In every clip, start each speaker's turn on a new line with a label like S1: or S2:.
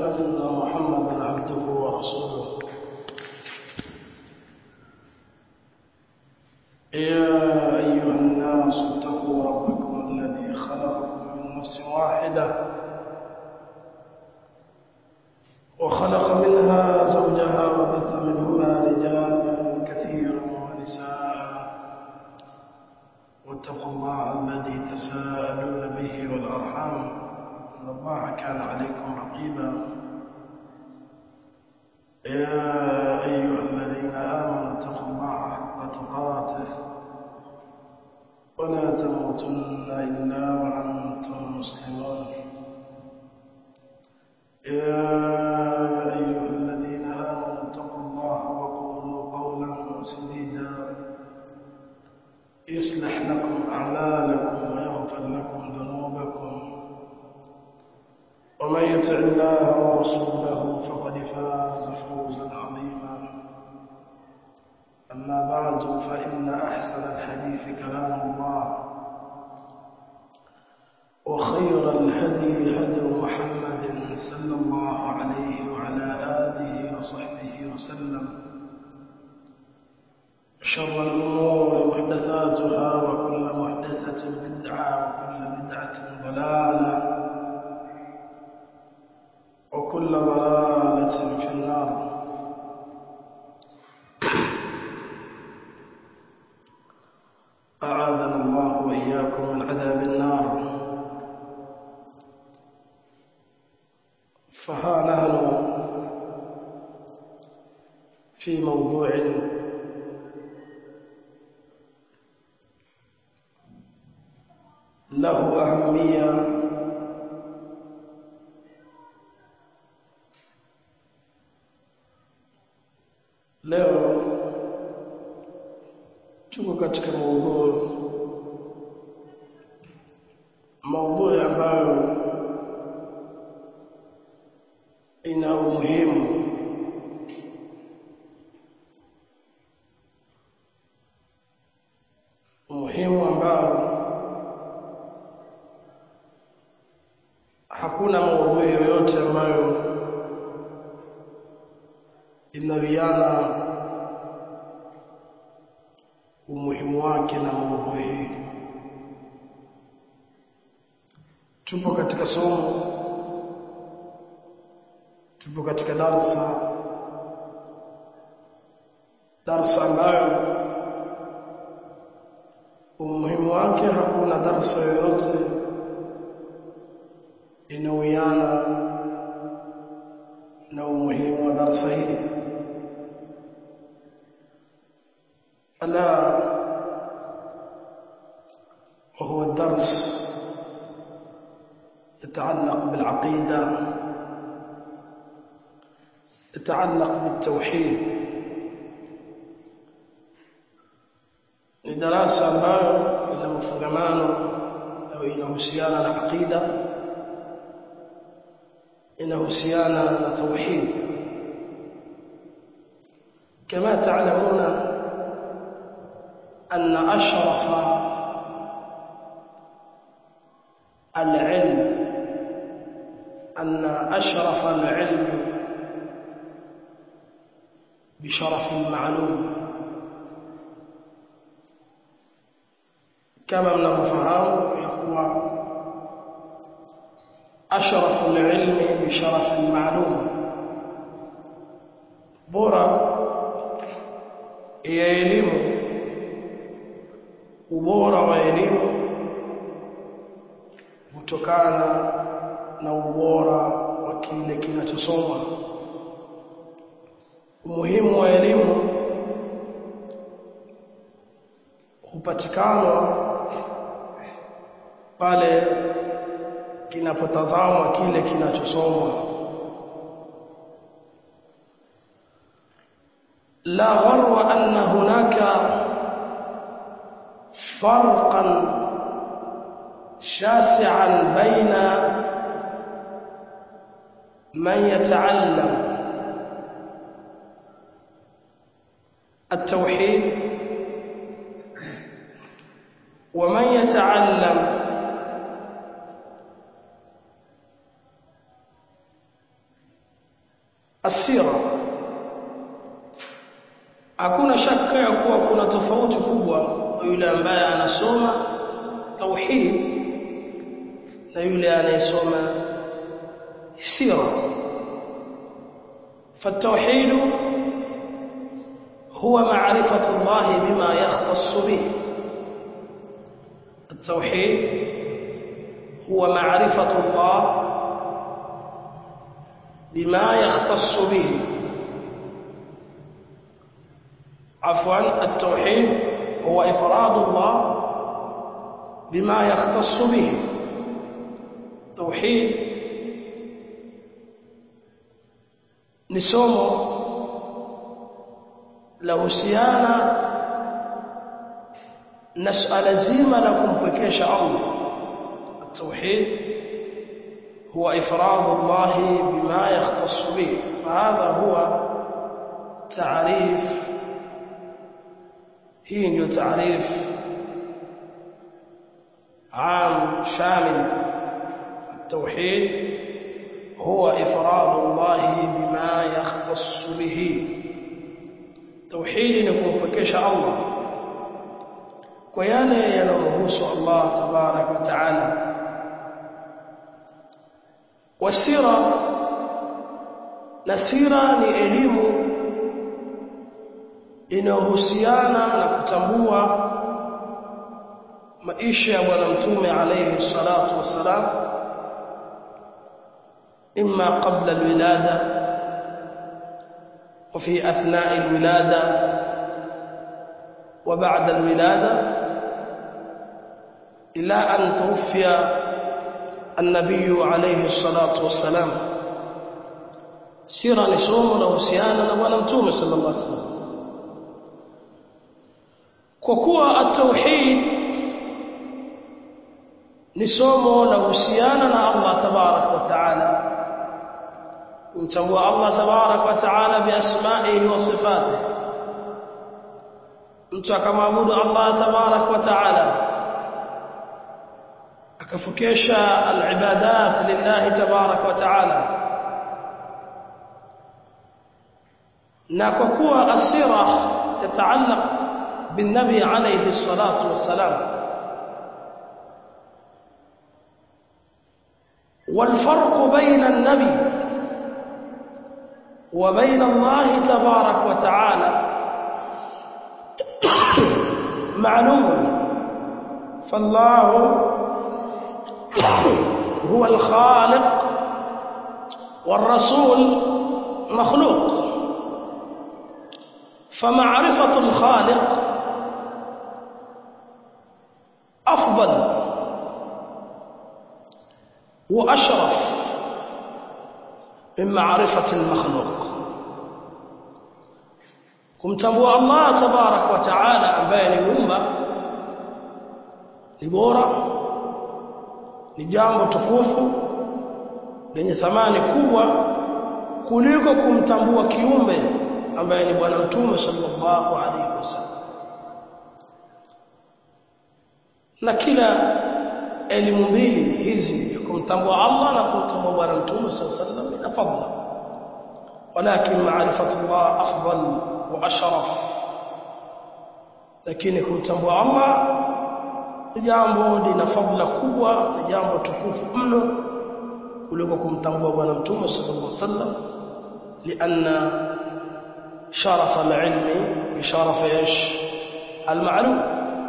S1: أن محمدا عبده ورسوله يا أيها الناس اتقوا ربكم الذي خلقكم من نفس واحدة وخلق منها زوجها وبث منهما رجالا كثيرا ونساء واتقوا الله الذي تساءلون به والأرحام إن الله كان عليكم رقيبا يا أيها الذين آمنوا اتقوا الله حق تقاته ولا تموتن إلا وأنتم مسلمون يا أيها الذين آمنوا اتقوا الله وقولوا قولا سديدا يصلح لكم أعمالكم ويغفر لكم ذنوبكم ومن يطع الله ورسوله فقد فاز فوزا عظيما أما بعد فإن أحسن الحديث كلام الله وخير الهدي هدي محمد صلى الله عليه وعلى آله وصحبه وسلم شر الأمور محدثاتها وكل محدثة بدعة وكل بدعة ضلالة وكل ضلالة في النار أعاذنا الله وإياكم من عذاب النار فها نحن في موضوع له أهمية leo tuko katika maudhui maudhui ambayo ina umuhimu umuhimu ambao hakuna maudhui yoyote ambayo inawiana umuhimu wake na maudhui hii tupo katika somo tupo katika darsa darsa ambayo umuhimu wake hakuna darsa yoyote inawiana na umuhimu wa darsa hili ألا وهو الدرس يتعلق بالعقيدة يتعلق بالتوحيد ni darasa ambayo ina mafungamano au inahusiana na aqida inahusiana na tauhid kama تعلمون أن أشرف العلم أن أشرف العلم بشرف المعلوم كما mnavyofahamu ya kuwa أشرف العلم بشرف المعلوم bora ya elimu ubora wa elimu kutokana na ubora wa kile kinachosomwa umuhimu wa elimu hupatikana pale kinapotazamwa kile kinachosomwa la gharwa anna hunaka فرقا شاسعا بين من يتعلم التوحيد ومن يتعلم asira hakuna shaka ya kuwa kuna tofauti kubwa kwa yule ambaye anasoma tauhid na yule anayesoma sira فالتوحيد هو معرفة الله بما يختص به التوحيد هو معرفة الله بما يختص به عفوا التوحيد هو إفراد الله بما يختص به توحيد ni somo la husiana na suala zima la kumpwekesha Allah التوحيد هو إفراد الله بما يختص به فهذا هو تعريف هي ndio تعريف عام شامل التوحيد هو إفراد الله بما يختص به توحيد نكمفكش الله وياله ينمهوس الله تبارك وتعالى wasira na sira ni elimu inayohusiana na kutambua maisha ya bwana mtume alayhi salatu wassalam imma qabla alwilada وفي أثناء الولادة وبعد الولادة إلى أن توفي النبي عليه الصلاة والسلام سيرة نسوم لوسيانا ونمتوم صلى الله عليه وسلم كوكوا التوحيد نسوم لوسيانا الله تبارك وتعالى kumtambua Allah tabarak wa taala biasmaihi wa sifatihi mtu akamwabudu Allah tabarak wa taala akafukisha alibadat lillahi tabarak wa taala na kwa kuwa asira yataallaq بالنبي عليه الصلاة والسلام والفرق بين النبي وبين الله تبارك وتعالى معلوم فالله هو الخالق والرسول مخلوق فمعرفة الخالق أفضل وأشرف من معرفة المخلوق kumtambua Allah tabarak wa taala ambaye ni muumba ni bora ni jambo tukufu lenye thamani kubwa kuliko kumtambua kiumbe ambaye ni bwana mtume sallallahu alaihi wasallam na kila elimu mbili hizi kumtambua Allah na kumtambua bwana mtume sallallahu alaihi wasallam ina fadhila ولكن معرفة الله أفضل وأشرف lakini kumtambua Allah ni jambo lina fadhila kubwa ni jambo tukufu mno kuliko kumtambua bwana mtume sallallahu alaihi wasallam lianna sharafa alilmi bi sharafi ish almalum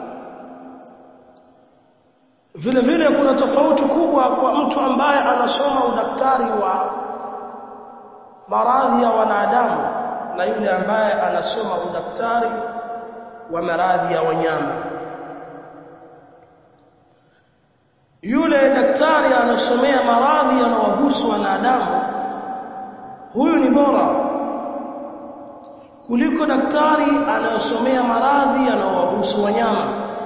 S1: vile vile kuna tofauti kubwa kwa mtu ambaye anasoma udaktari wa maradhi ya wanadamu na yule ambaye anasoma udaktari wa maradhi ya wanyama yule daktari anasomea maradhi yanayohusu wanadamu huyu ni bora kuliko daktari anayosomea maradhi yanayohusu wanyama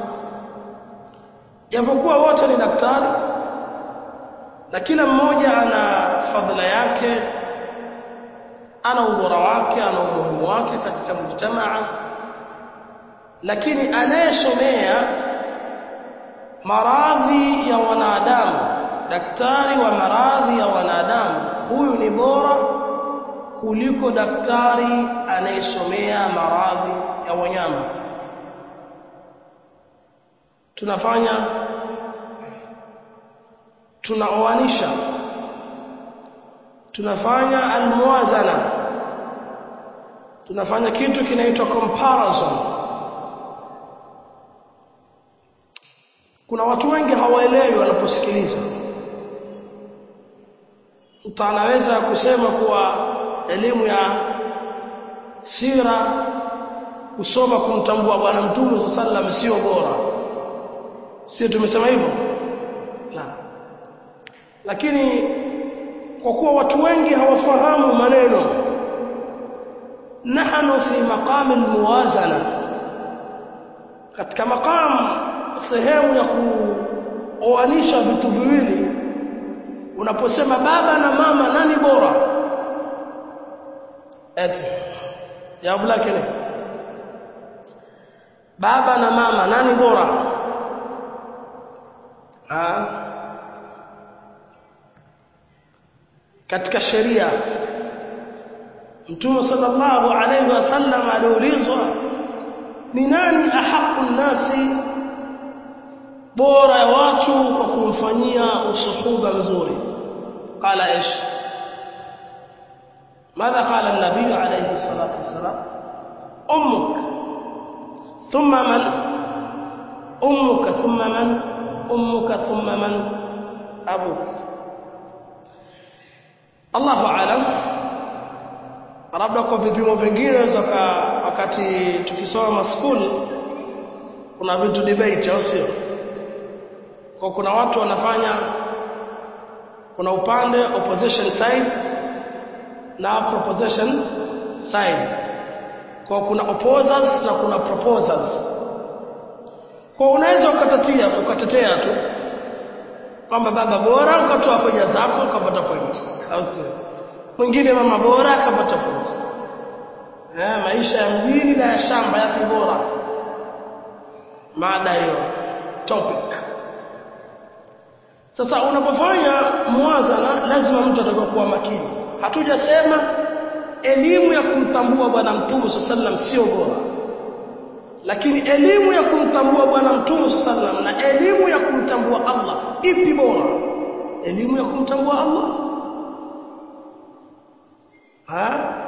S1: japokuwa wote ni daktari na kila mmoja ana fadhila yake ana ubora wake ana umuhimu wake katika mujtamaa lakini anayesomea maradhi ya wanadamu daktari wa maradhi ya wanadamu huyu ni bora kuliko daktari anayesomea maradhi ya wanyama tunafanya tunaoanisha tunafanya almuwazana tunafanya kitu kinaitwa comparison kuna watu wengi hawaelewi wanaposikiliza mtu anaweza kusema kuwa elimu ya sira kusoma kumtambua bwana mtume sallam sio bora sio tumesema hivyo la lakini kwa kuwa watu wengi hawafahamu maneno nahnu fi maqam almuwazana katika maqam sehemu ya kuoanisha vitu viwili unaposema baba na mama nani bora eti jawabu lake ni baba na mama nani bora ha? katika sheria Mtume sallallahu alaihi wasallam aliulizwa ni nani ahaqu nasi bora ya watu kwa kumfanyia usuhuba mzuri qala ish ماذا قال النبي عليه الصلاة والسلام أمك ثم من أمك ثم من أمك ثم من أبوك الله أعلم labda kwa vipimo vingine wakati tukisoma skuli kuna vitu debate au sio kwa kuna watu wanafanya kuna upande opposition side na proposition side kwa kuna opposers na kuna proposers kwa unaweza ukatatia ukatetea tu kwamba baba bora ukatoa hoja zako ukapata point au sio mwingine mama bora akapata point eh maisha ya mjini na ya shamba yapi bora mada hiyo topic sasa unapofanya muwazana lazima mtu atakuwa kuwa makini hatujasema elimu ya kumtambua bwana mtume sallam sio bora lakini elimu ya kumtambua bwana mtume sallam na elimu ya kumtambua Allah ipi bora elimu ya kumtambua Allah ha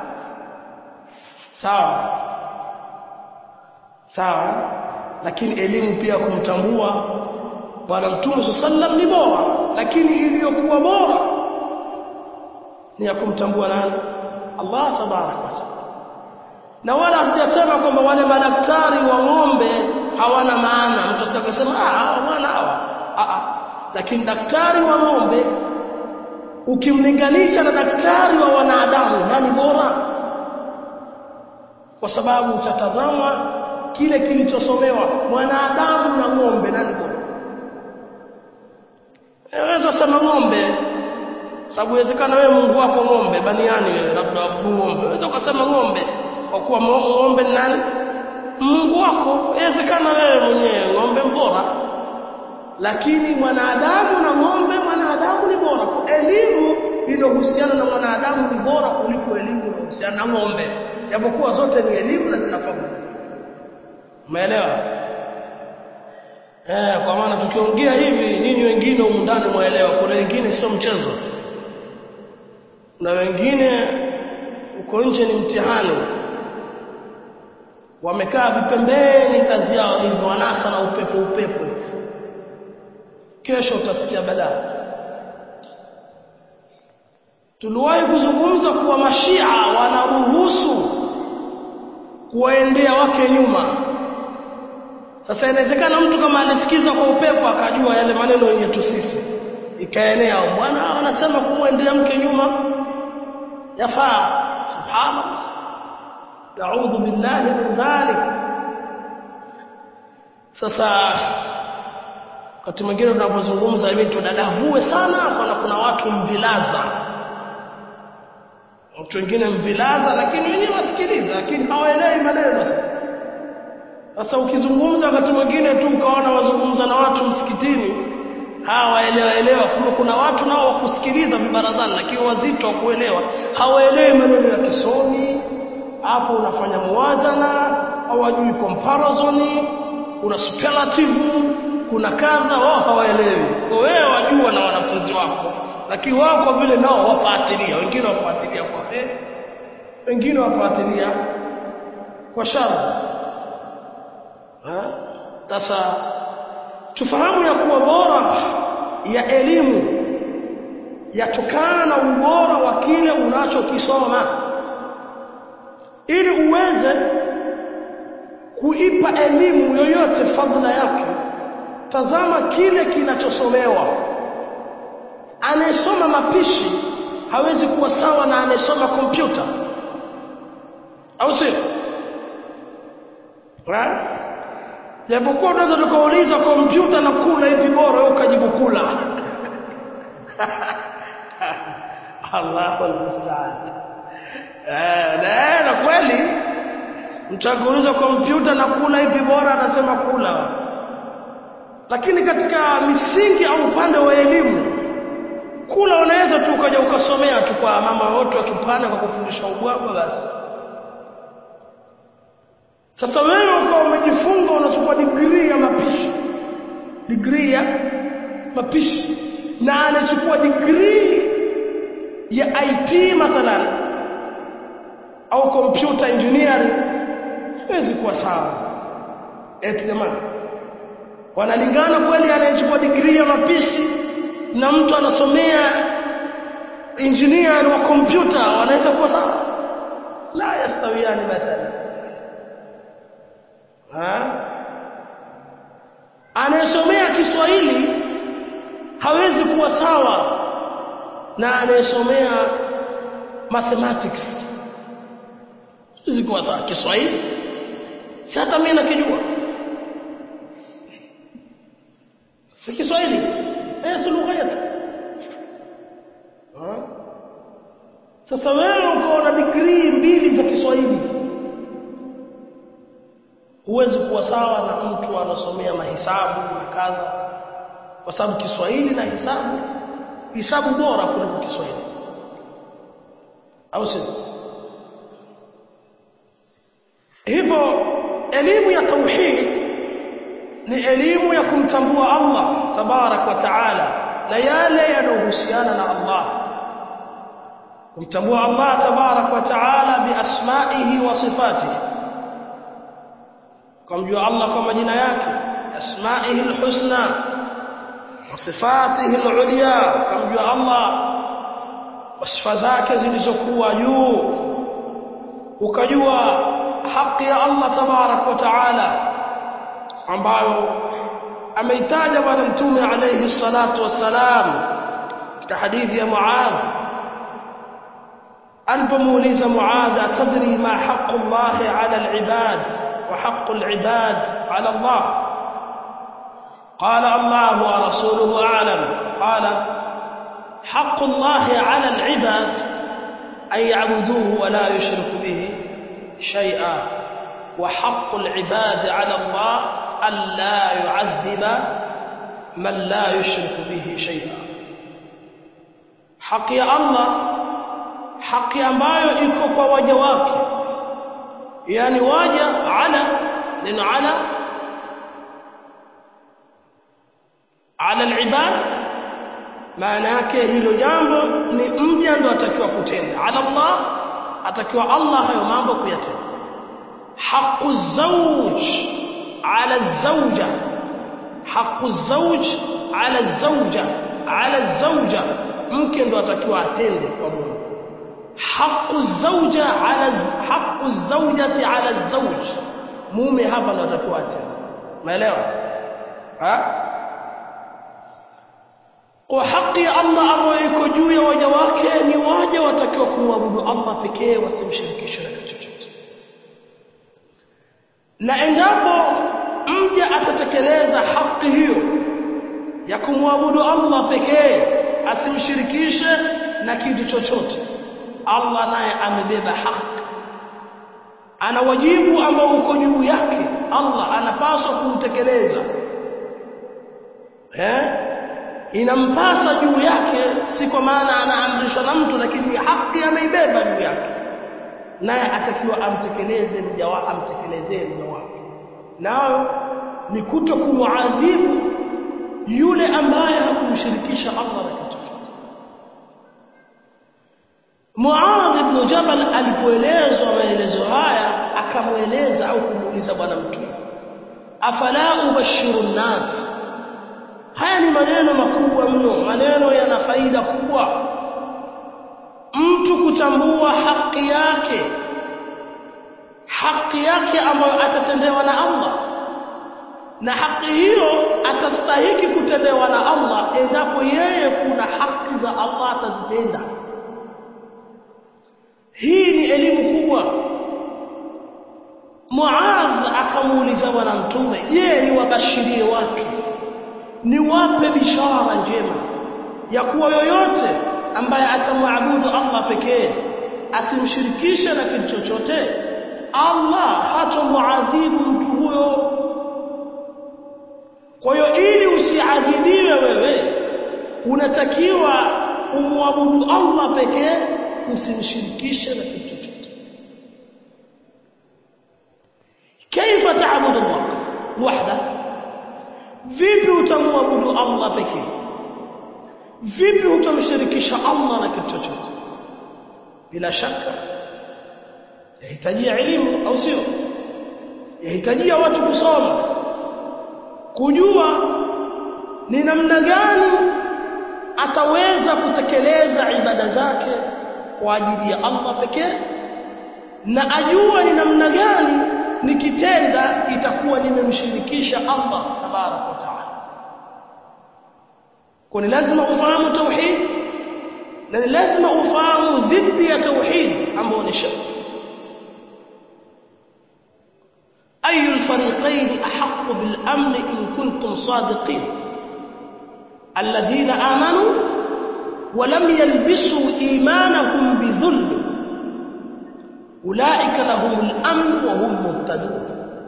S1: sawa sawa lakini elimu pia kumtambua bwana mtume sallam ni bora lakini iliyokuwa bora ni ya kumtambua nani Allah tabarak wa taala na wala hatujasema kwamba wale madaktari wa ng'ombe hawana maana mtu astakasema ah hawana hawa ah lakini daktari wa ng'ombe ukimlinganisha na daktari wa wanadamu nani bora kwa sababu utatazama kile kilichosomewa mwanadamu na ng'ombe nani bora Unaweza sema ng'ombe sababu inawezekana wewe Mungu wako ng'ombe baniani wewe labda abudu ng'ombe unaweza ukasema ng'ombe kwa kuwa ng'ombe ni nani Mungu wako inawezekana wewe mwenyewe ng'ombe bora lakini mwanadamu na ng'ombe mwanadamu ni bora kwa elimu iliyohusiana na mwanadamu ni bora kuliko elimu iliyohusiana na ng'ombe japokuwa zote ni elimu na zina faida umeelewa Eh, kwa maana tukiongea hivi nyinyi wengine humu ndani mwaelewa, kuna wengine sio mchezo. Na wengine uko nje ni mtihani. Wamekaa vipembeni kazi yao hivyo wanasa na upepo upepo. Kesho utasikia balaa. Tuliwahi kuzungumza kuwa mashia wanaruhusu kuwaendea wake nyuma sasa inawezekana mtu kama alisikiza kwa upepo akajua yale maneno yenye tu sisi ikaenea bwana wanasema kumwendea mke nyuma yafaa subhanallah naudhu billahi min dhalik sasa wakati mwingine tunapozungumza hivi tudadavue sana kuna kuna watu mvilaza watu wengine mvilaza lakini wenyewe wasikiliza lakini hawaelewi maneno sasa sasa ukizungumza wakati mwingine tu ukaona wazungumza na watu msikitini hawa waelewa elewa kumbe kuna watu nao wakusikiliza vibarazani lakini wazito wa kuelewa hawaelewi maneno ya kisomi hapo unafanya muwazana hawajui comparison kuna superlative kuna kadha wao hawaelewi kwa wewe wajua na wanafunzi wako lakini wao kwa vile nao wafuatilia wengine wafuatilia kwa eh wengine wafuatilia kwa shari sasa tufahamu ya kuwa bora ya elimu yatokana na ubora wa kile unachokisoma ili uweze kuipa elimu yoyote fadhila yake tazama kile kinachosomewa anayesoma mapishi hawezi kuwa sawa na anayesoma kompyuta au sio japokuwa unaweza tukauliza kompyuta na kula ipi bora wewe ukajibu kula Allahu almusta'an eh na, na kweli mtu akiuliza kompyuta na kula ipi bora atasema kula lakini katika misingi au upande wa elimu kula unaweza tu ukaja ukasomea tu kwa mama wote wakipanda kwa kufundisha ubwabwa basi sasa wewe ukawa umejifunga unachukua degree ya mapishi degree ya mapishi na anachukua degree ya IT mathalan au computer engineering haiwezi kuwa sawa eti jamani wanalingana kweli anayechukua degree ya mapishi na mtu anasomea engineer wa kompyuta wanaweza kuwa sawa la yastawiyani mathalan anayesomea Kiswahili hawezi kuwa sawa na anayesomea mathematics hawezi kuwa sawa Kiswahili si hata mimi nakijua si Kiswahili eh si lugha yetu sasa wewe uko na degree mbili za Kiswahili huwezi kuwa sawa na mtu anasomea mahesabu na kadha kwa sababu Kiswahili na hisabu hisabu bora kuliko Kiswahili au sio hivyo elimu ya tauhid ni elimu ya kumtambua Allah tabarak wa taala na yale yanayohusiana na Allah kumtambua Allah tabarak wa taala biasmaihi wa sifatihi kumjua Allah kwa majina yake asmaihi alhusna wa sifatihi alulya kumjua Allah kwa sifa zake zilizokuwa juu ukajua haki ya Allah tabarak wa taala ambayo ameitaja bwana mtume alayhi salatu wassalam katika hadithi ya Muadh alipomuuliza Muadh atadri ma haqqu Allah ala al-ibad wa haqqu al-ibad ala Allah قال الله ورسوله أعلم قال حق الله على العباد أن يعبدوه ولا يشرك به شيئا وحق العباد على الله ألا يعذب من لا يشرك به شيئا حق يا الله حق ambayo iko kwa waja wake yani waja ala neno ala ala alibad maana yake hilo jambo ni mja ndo atakiwa kutenda ala Allah atakiwa Allah hayo mambo kuyatenda حق الزوج على الزوجة حق الزوج على الزوجة على الزوجة ممكن ndo atakiwa atende kwa Mungu حق الزوجة على حق الزوجة على الزوج mume hapa ndo atakiwa atende umeelewa ha kwa haki ya Allah ambayo iko juu ya waja wake ni waja watakiwa kumwabudu Allah pekee wasimshirikishe na kitu chochote na endapo mja atatekeleza haki hiyo ya kumwabudu Allah pekee asimshirikishe na kitu chochote Allah naye amebeba haki ana wajibu ambao uko juu yake Allah anapaswa kuutekeleza eh inampasa juu yake si kwa maana anaamrishwa na mtu lakini haki ameibeba juu yake naye atakiwa amtekeleze mja wake amtekelezee mja wake nayo ni kuto kumuadhibu yule ambaye hakumshirikisha Allah na kitu chochote Muadh ibn Jabal alipoelezwa maelezo haya akamweleza au kumuuliza bwana mtume afala ubashiru nas haya ni maneno makubwa mno maneno yana faida kubwa mtu kutambua haki yake haki yake ambayo atatendewa na Allah na haki hiyo atastahiki kutendewa na Allah endapo yeye kuna haki za Allah atazitenda hii ni elimu kubwa Muadh akamuuliza bwana mtume je ni wabashirie watu niwape bishara njema ya kuwa yoyote ambaye atamwabudu Allah pekee asimshirikishe na kitu chochote Allah hatamuadhibu mtu huyo kwa hiyo ili usiadhibiwe wewe unatakiwa umwabudu Allah pekee usimshirikishe na kitu chochote kaifa taabudu Allah wahda vipi utamwabudu Allah pekee vipi utamshirikisha Allah na kitu chochote bila shaka yahitajia elimu au sio yahitajia watu kusoma kujua ni namna gani ataweza kutekeleza ibada zake kwa ajili ya Allah pekee na ajua ni namna gani nikitenda itakuwa nimemshirikisha Allah tabarak wa taala kwa ni lazima ufahamu tauhid na ni lazima ufahamu dhidi ya tauhid ambao ni shirk أي الفريقين أحق بالأمن إن كنتم صادقين الذين آمنوا ولم يلبسوا إيمانهم بظلم أولئك لهم الأمن وهم مهتدون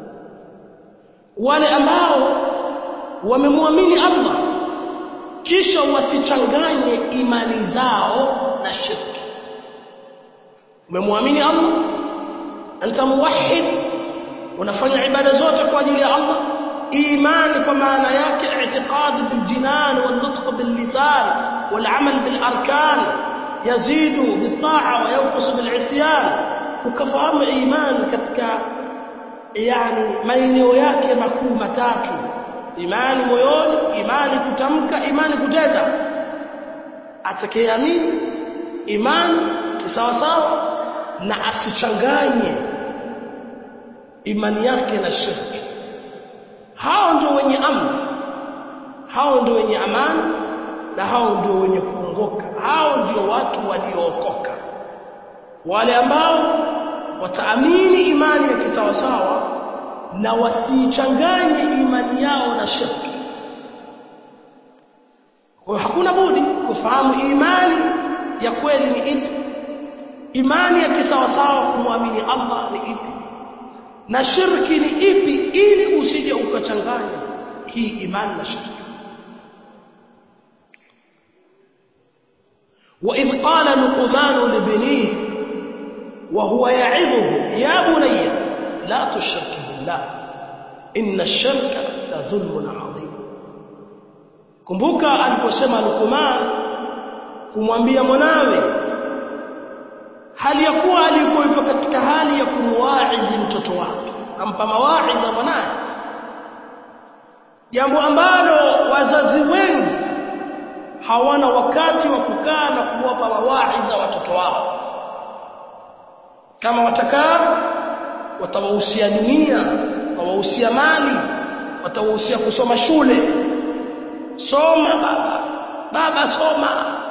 S1: wale ambao wamemwamini Allah kisha wasichanganye imani zao na shirki umemwamini Allah anta muwahhid unafanya ibada zote kwa ajili ya Allah imani kwa maana yake i'tiqad bil jinan wal nutq bil lisan wal amal bil arkan yazidu bit ta'a wa yanqus bil isyan ukafahamu imani katika yani maeneo yake makuu matatu imani moyoni imani kutamka imani kutenda atakayeamini imani kisawasawa na asichanganye imani yake na shirki hao ndio wenye amani hao ndio wenye amani na hao ndio wenye kuongoka hao ndio watu waliookoka wale ambao wataamini imani ya kisawasawa na wasichanganye imani yao na shirki kwa hakuna budi kufahamu imani ya kweli ni ipi imani ya kisawasawa kumwamini Allah ni ipi na shirki ni ipi ili usije ukachanganya hii imani na shirki وإذ قال لقمان لبنيه وهو يعظه يا بني لا تشرك بالله إن الشرك لظلم عظيم kumbuka aliposema Luqman kumwambia mwanawe hali ya kuwa alikuwa katika hali ya kumwaidhi mtoto wake ampa mawaidha mwanaye jambo ambalo wazazi wengi hawana wakati wa kukaa na kuwapa mawaidha watoto wao kama watakaa watawahusia dunia watawahusia mali watawahusia kusoma shule soma baba baba soma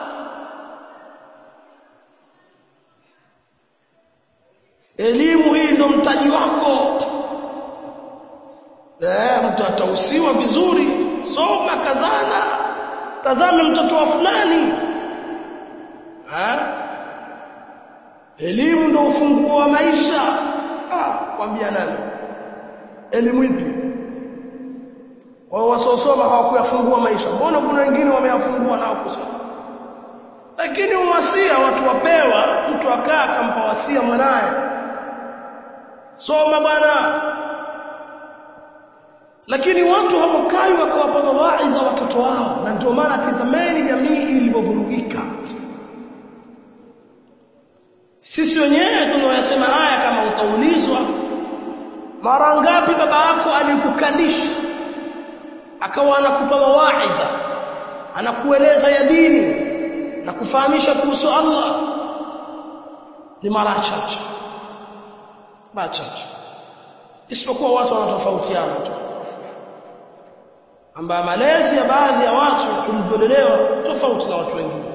S1: elimu hii ndo mtaji wako eh mtu atahusiwa vizuri soma kazana tazame mtoto wa fulani ha? elimu ndo ufunguo wa maisha ah kwambia nani elimu ipi wao wasiosoma hawakuyafungua maisha mbona kuna wengine wameyafungua nao kusoma lakini uwasia watu wapewa mtu akaa akampa wasia mwanaye soma bwana lakini watu hawakai wakawapa mawaidha watoto wao na ndio maana tizameni jamii ilivyovurugika sisi wenyewe tunaoyasema haya kama utaulizwa mara ngapi baba yako alikukalisha akawa anakupa mawaidha anakueleza ya dini na kufahamisha kuhusu Allah ni mara chache mara chache isipokuwa watu wanatofautiana tu ambayo malezi ya baadhi ya watu tulivyolelewa tofauti na watu wengine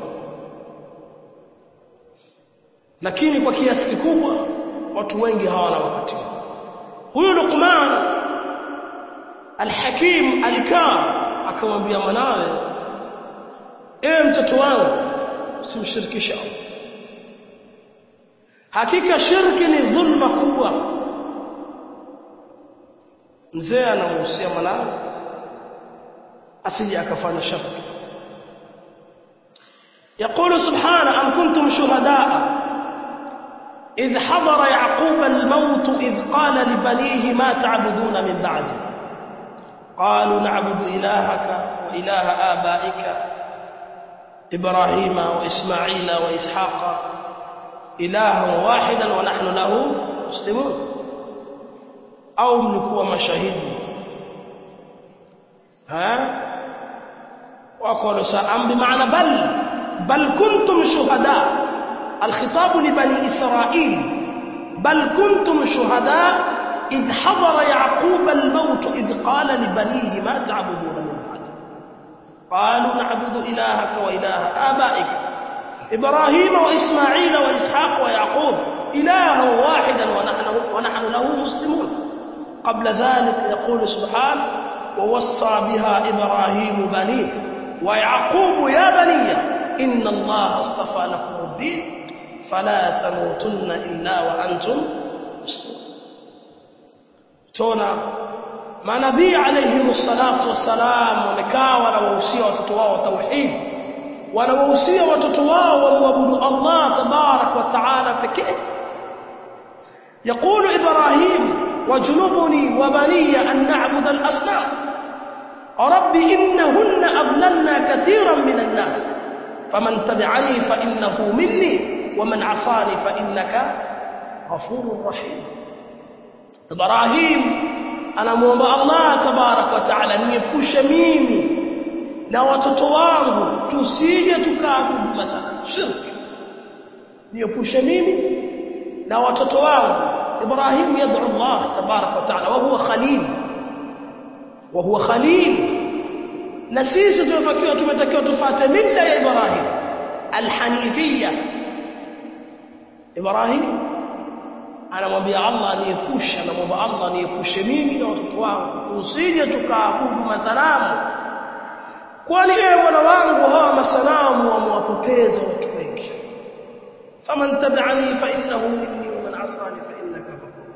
S1: lakini kwa kiasi kikubwa watu wengi hawana wakati huyu Luqman Al-Hakim alikaa akamwambia mwanawe ewe mtoto wangu usimshirikishe Allah hakika shirki ni dhulma kubwa mzee anamuhusia mwanawe asije akafanya shirki يقول سبحانه أم كنتم شهداء إذ حضر يعقوب الموت إذ قال لبنيه ما تعبدون من بعده قالوا نعبد إلهك وإله آبائك إبراهيم وإسماعيل وإسحاق إلها واحدا ونحن له مسلمون أو ملكوا مشاهد ها وقالوا سأم بمعنى بل بل كنتم شهداء الخطاب لبني إسرائيل بل كنتم شهداء إذ حضر يعقوب الموت إذ قال لبنيه ما تعبدون من بعده قالوا نعبد إلهك وإله آبائك إبراهيم وإسماعيل وإسحاق ويعقوب إلها واحدا ونحن, ونحن له مسلمون قبل ذلك يقول سبحانه ووصى بها إبراهيم بنيه ويعقوب يا بني إن الله اصطفى لكم الدين فلا تموتن إلا وأنتم مسلمون تona manabii alayhi salatu wassalam wamekaa wanawahusia watoto wao tauhid wanawahusia watoto wao wamwabudu Allah tabarak wa taala pekee يقول إبراهيم وجنبني وبني أن نعبد الأصنام رب إنهن أضللنا كثيرا من الناس فمن تبعني فإنه مني ومن عصاني فإنك غفور رحيم إبراهيم anamuomba Allah tabarak wa taala niepushe mimi na watoto wangu tusije tukaabudu masana shirki niepushe mimi na watoto wangu Ibrahim yad'u Allah tabarak wa taala wa huwa khalil wa huwa khalil na sisi tunatakiwa tumetakiwa tufuate mila ya Ibrahim alhanifia Ibrahim anamwambia Allah niepushe anamwomba Allah niepushe mimi na watoto wangu tusije tukaabudu masanamu kwani ewe bwana wangu hawa masanamu wamewapoteza watu wengi faman tabi'ani fa innahu minni wa man asani fa innaka ghafur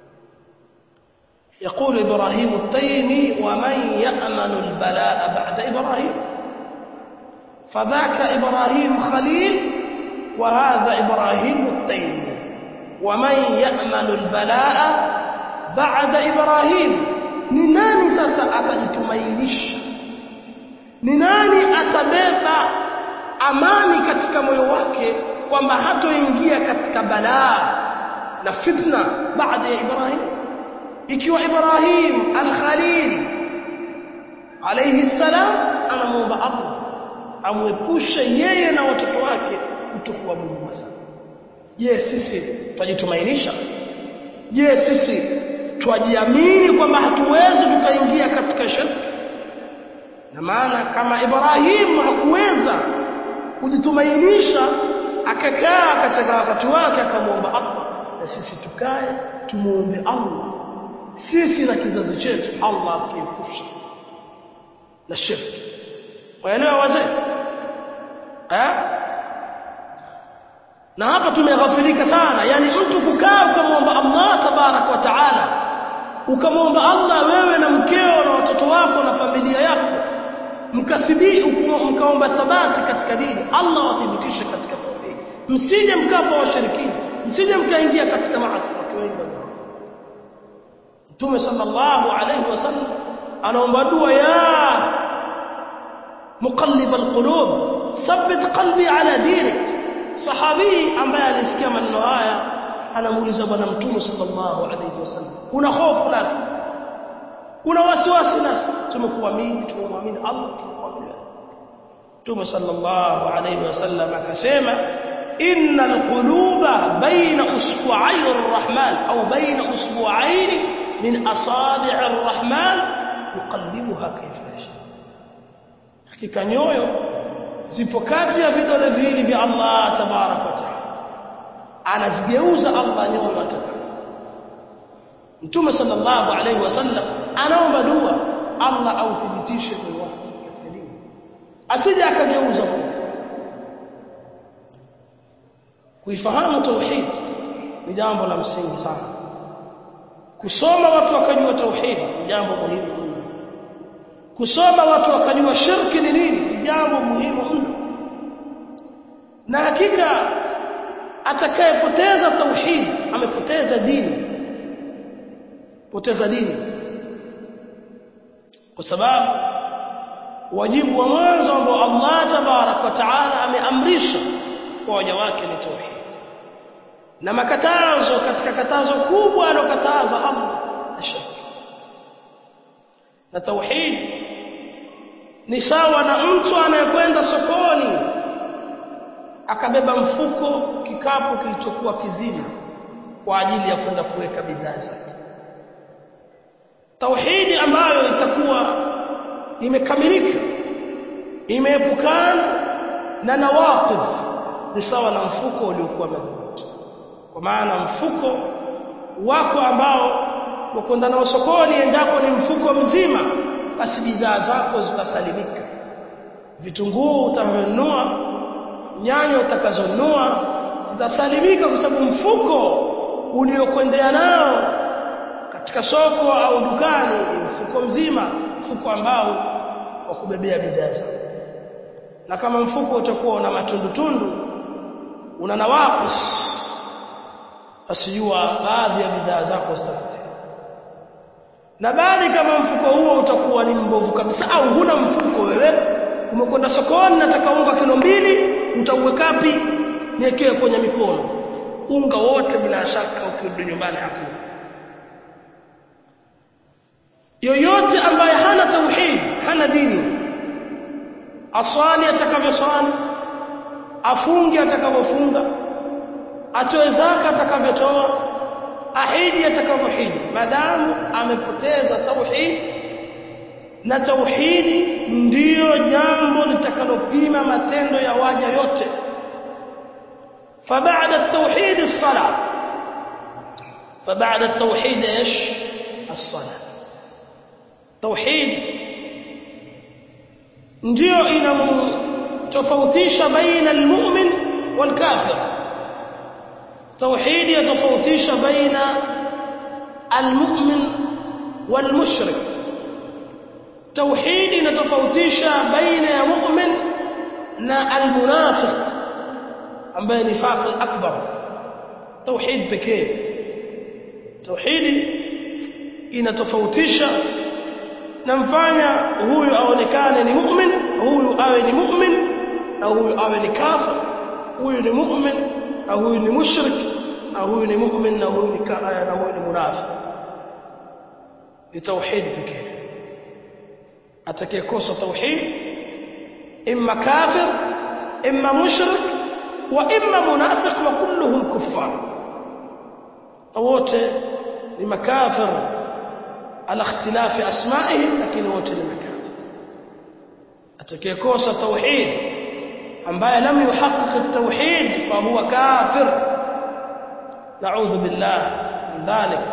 S1: يقول إبراهيم التيمي ومن يأمن البلاء بعد إبراهيم فذاك إبراهيم خليل وهذا إبراهيم التيمي ومن يأمن البلاء بعد إبراهيم ni nani sasa atajitumainisha ni nani atabeba amani katika moyo wake kwamba hatoingia katika balaa na fitna baada ya Ibrahim ikiwa Ibrahim al-Khalil alayhi salam anamuomba Allah amwepushe yeye na watoto wake kutokuabudu masana je sisi twajitumainisha je sisi twajiamini kwamba hatuwezi tukaingia katika shirki na maana kama Ibrahim hakuweza kujitumainisha akakaa katika wakati wake akamwomba Allah na sisi tukae tumuombe Allah sisi na kizazi chetu Allah akiepusha na shirki waelewa wazee eh na hapa tumeghafilika sana yani mtu kukaa ukamwomba Allah tabarak wa taala ukamwomba Allah wewe na mkeo na watoto wako na familia yako mkathibiti mkaomba thabati katika dini Allah wathibitishe katika tauhid msije mkafa washirikina msije mkaingia katika maasi watu wengi Mtume sallallahu alayhi wasallam anaomba dua ya muqallib alqulub thabbit qalbi ala dinik sahabi ambaye alisikia maneno haya anamuuliza bwana mtume sallallahu alayhi wasallam una hofu nasi una wasiwasi nasi tumekuamini tumemwamini Allah tumekuamini Mtume sallallahu alayhi wasallam akasema innal quluba baina usbu'ay arrahman au baina usbu'ayn min asabi' arrahman yuqallibuha kayfa yasha hakika nyoyo zipo kati ya vidole viwili vya Allah tabarak wa taala anazigeuza Allah nyoyo atakayo Mtume sallallahu alayhi wasallam anaomba dua Allah authibitishe moyo wake katika dini asije akageuza kuifahamu tauhid ni jambo la msingi sana kusoma watu wakajua tauhid ni jambo muhimu mno kusoma watu wakajua shirki ni nini ni jambo muhimu mno na hakika atakayepoteza tauhid amepoteza dini poteza dini kwa sababu wajibu wa mwanzo ambao Allah tabarak wa taala ameamrisha kwa waja wake ni tauhid na makatazo katika katazo kubwa alokataza Allah ni shirki na tauhid ni sawa na mtu anayekwenda sokoni akabeba mfuko kikapu kilichokuwa kizima kwa ajili ya kwenda kuweka bidhaa zake tauhidi ambayo itakuwa imekamilika imeepukana na nawaqidh ni sawa na mfuko uliokuwa madhubuti kwa maana mfuko wako ambao wakwenda nao sokoni endapo ni mfuko mzima basi bidhaa zako zitasalimika vitunguu utavyonunua nyanya utakazonunua zitasalimika kwa sababu mfuko uliokwendea nao katika soko au dukani ni mfuko mzima mfuko ambao wa kubebea bidhaa zako na kama mfuko utakuwa una matundutundu una nawaqis asijua baadhi ya bidhaa zako zitapotea na bali kama mfuko huo utakuwa ni mbovu kabisa au huna mfuko wewe umekwenda sokoni nataka unga kilo mbili utauwekapi niekee kwenye mikono unga wote bila shaka ukirudi nyumbani hakuna yoyote ambaye hana tauhid hana dini aswali atakavyoswali afunge atakavyofunga atoe zaka atakavyotoa ahidi atakavyohidi madamu amepoteza tauhid na tauhidi ndiyo jambo litakalopima matendo ya waja yote فبعد التوحيد الصلاة فبعد التوحيد ايش الصلاة توحيد ndio inamtofautisha baina almu'min walkafir توحيد يتفاوتisha baina almu'min walmushrik توحيد inatofautisha baina ya mu'min na almunafiq ambaye ni faqi akbar توحيد pekee توحيد inatofautisha namfanya huyu aonekane ni mu'min huyu awe ni mu'min na huyu awe ni kafir huyu ni mu'min na huyu ni mushrik na huyu ni mu'min na huyu ni na huyu ni munafiq ni tauhid pekee atakayekosa tauhid imma kafir imma mushrik wa imma munafiq wa kulluhum kuffar wote ni makafir ala ikhtilafi asma'ihim lakini wote ni makafir atakayekosa tauhid ambaye lam yuhaqqiq at-tauhid fa huwa kafir na'udhu billah min dhalik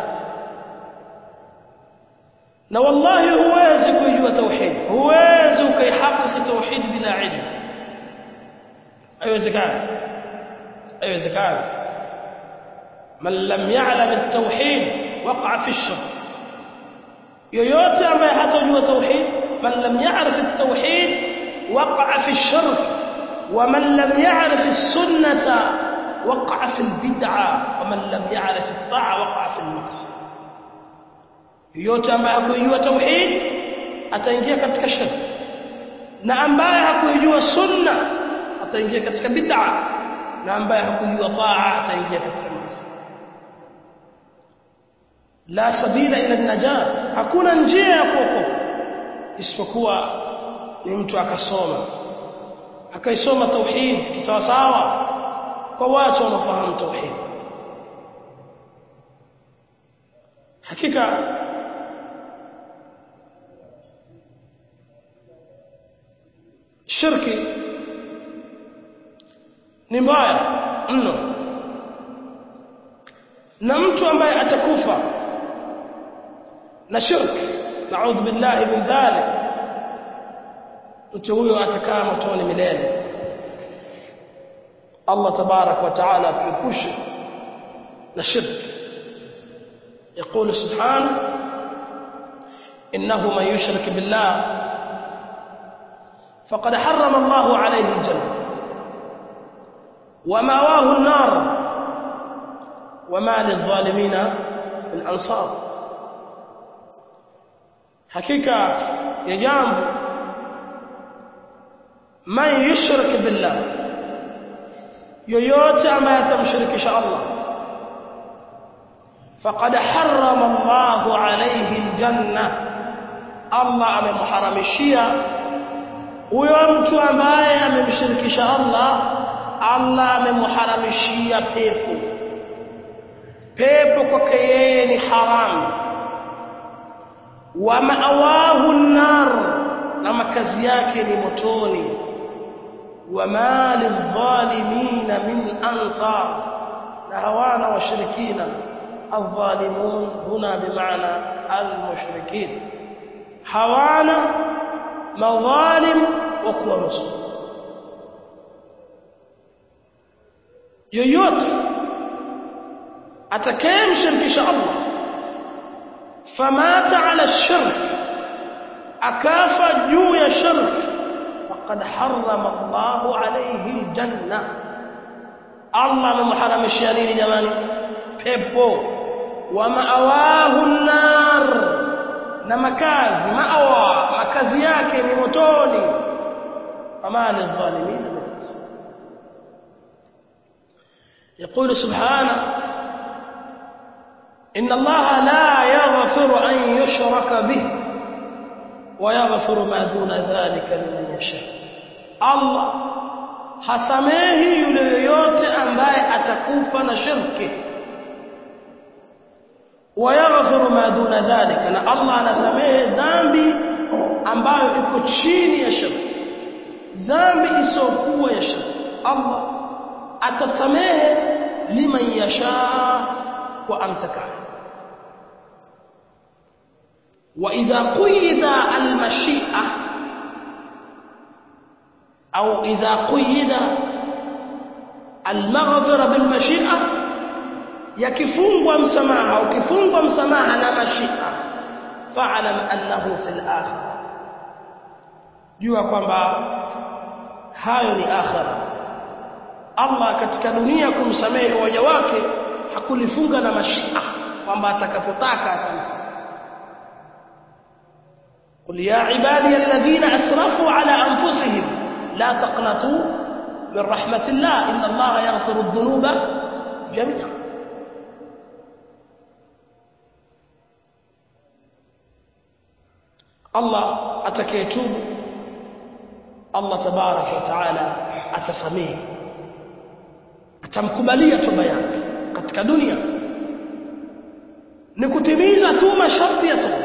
S1: na wallahi huwezi kujua tauhid huwezi ukaihakiki tauhid bila ilmu haiwezekani haiwezekani man lam ya'lam at-tauhid waqa fi ash-shirk yoyote ambaye hatojua tauhid man lam ya'rif at-tauhid waqa'a fi ash-shirk wa man lam ya'rif as-sunnata waqa'a fi al-bid'a wa man lam ya'rif at-ta'a waqa'a fi al-ma'siyah yoyote ambaye hakujua tauhid ataingia katika shirk na ambaye hakujua sunna ataingia katika bid'a na ambaye hakujua taa ataingia katika maasi la sabila ila najat hakuna njia ya kuokoka isipokuwa ni mtu akasoma akaisoma tauhid kisawasawa kwa watu wanaofahamu tauhid hakika shirki ni mbaya mno na mtu ambaye atakufa na shirki naudhu billahi min dhalik mtu huyo atakaa motoni milele Allah tabarak wa taala atuepushe na shirki يقول سبحانه إنه من يشرك بالله فقد حرم الله عليه الجنة وماواه النار وما للظالمين من أنصار حقيقة يجامب من يشرك بالله yoyote ambaye atamshirikisha Allah faqad harrama Allahu alayhi aljanna Allah amemharamishia huyo mtu ambaye amemshirikisha Allah Allah amemharamishia pepo pepo kwake yeye ni haramu wa ma'awahu an-nar na makazi yake ni motoni wa ma lidh-dhalimin min ansar na hawana washirikina الظالمون هنا بمعنى المشركين hawana madhalim wa kuwanusuru yoyote atakayemshirikisha Allah famata ala shirk akafa juu ya shirk faqad harrama Allahu alayhi aljanna Allah amemharamishia nini jamani pepo wa ma'awahu an-nar na makazi maawa makazi yake ni motoni fama lidh-dhalimin min يقول سبحانه إن الله لا يغفر أن يشرك به ويغفر ما دون ذلك لمن يشاء الله hasamehi yule yoyote ambaye atakufa na shirki wayaghfiru ma duna dhalika na Allah anasamehe dhambi ambayo iko chini ya shirki dhambi isiyokuwa ya shirki Allah atasamehe liman yasha wa amtakaye وإذا قيد المشيئة أو إذا قيد المغفرة بالمشيئة يكفungwa msamaha au kifungwa msamaha na mashia fa'lam annahu fil akhirah jua kwamba hayo ni akhira Allah katika dunia kumsamehe waja wake hakulifunga na mashia kwamba atakapotaka atamsamehe قل يا عبادي الذين أسرفوا على أنفسهم لا تقنطوا من رحمة الله إن الله يغفر الذنوب جميعا الله أتكيتوب الله تبارك وتعالى أتسميه atamkubalia toba yake katika dunia ni kutimiza tu masharti ya toba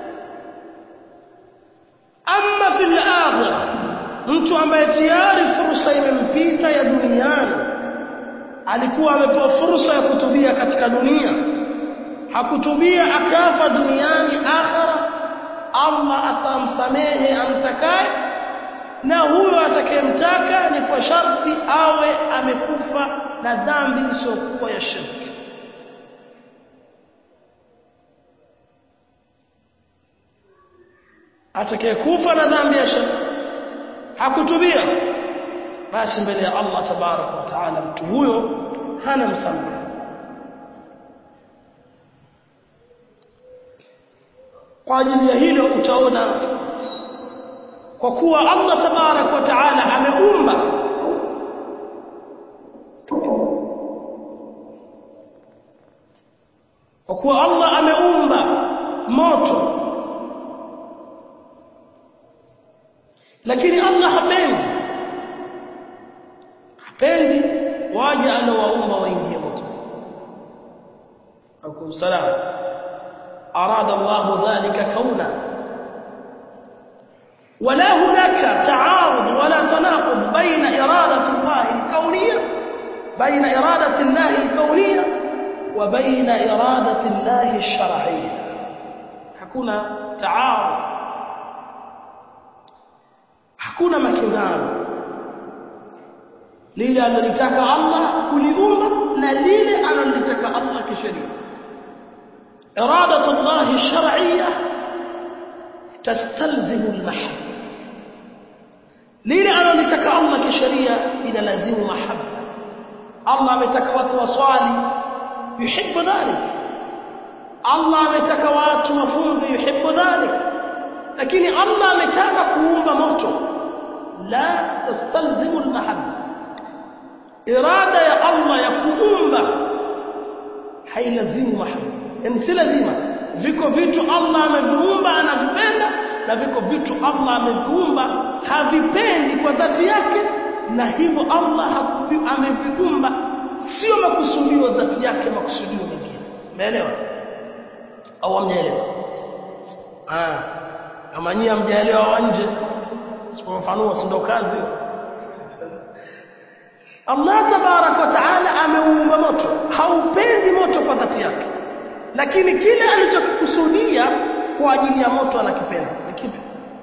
S1: amma fil akhirah mtu ambaye tayari fursa imempita ya duniani alikuwa amepewa fursa ya kutubia katika dunia hakutubia akafa duniani akhira Allah atamsamehe amtakaye na huyo atakayemtaka ni kwa sharti awe amekufa na dhambi isiyokuwa ya shirki atakayekufa na dhambi ya shirki hakutubia basi mbele ya Allah tabaraka wa taala mtu huyo hana msamaha kwa ajili ya hilo utaona kwa kuwa Allah tabarak wa taala ameumba kwa kuwa Allah ameumba moto lakini Allah hapendi hapendi waje alowaumba waingie moto akum salam arada Allah dhalika kauna ولا هناك تعارض ولا تناقض بين إرادة الله الكونية بين إرادة الله الكونية وبين إرادة الله الشرعية hakuna تعارض hakuna makinzano lile analotaka Allah kuliumba na lile analotaka Allah kisheria إرادة الله الشرعية تستلزم المحبة lile analotaka Allah kisheria inalazimu mahabba Allah ametaka watu waswali yuhibbu dhalik Allah ametaka watu wafunge yuhibbu dhalik lakini Allah ametaka kuumba moto la tastalzimu almahabba irada ya Allah ya kuumba hailazimu mahabba yani si lazima viko vitu Allah ameviumba anavipenda na viko vitu Allah ameviumba havipendi kwa dhati yake na hivyo Allah ameviumba sio makusudio dhati yake makusudio mengine umeelewa au hamjaelewa ah kama nyinyi hamjaelewa wa nje sipofafanua si ndo kazi Allah tabarak wa taala ameumba moto haupendi moto kwa dhati yake lakini kile alichokikusudia kwa ajili ya moto anakipenda ni kipi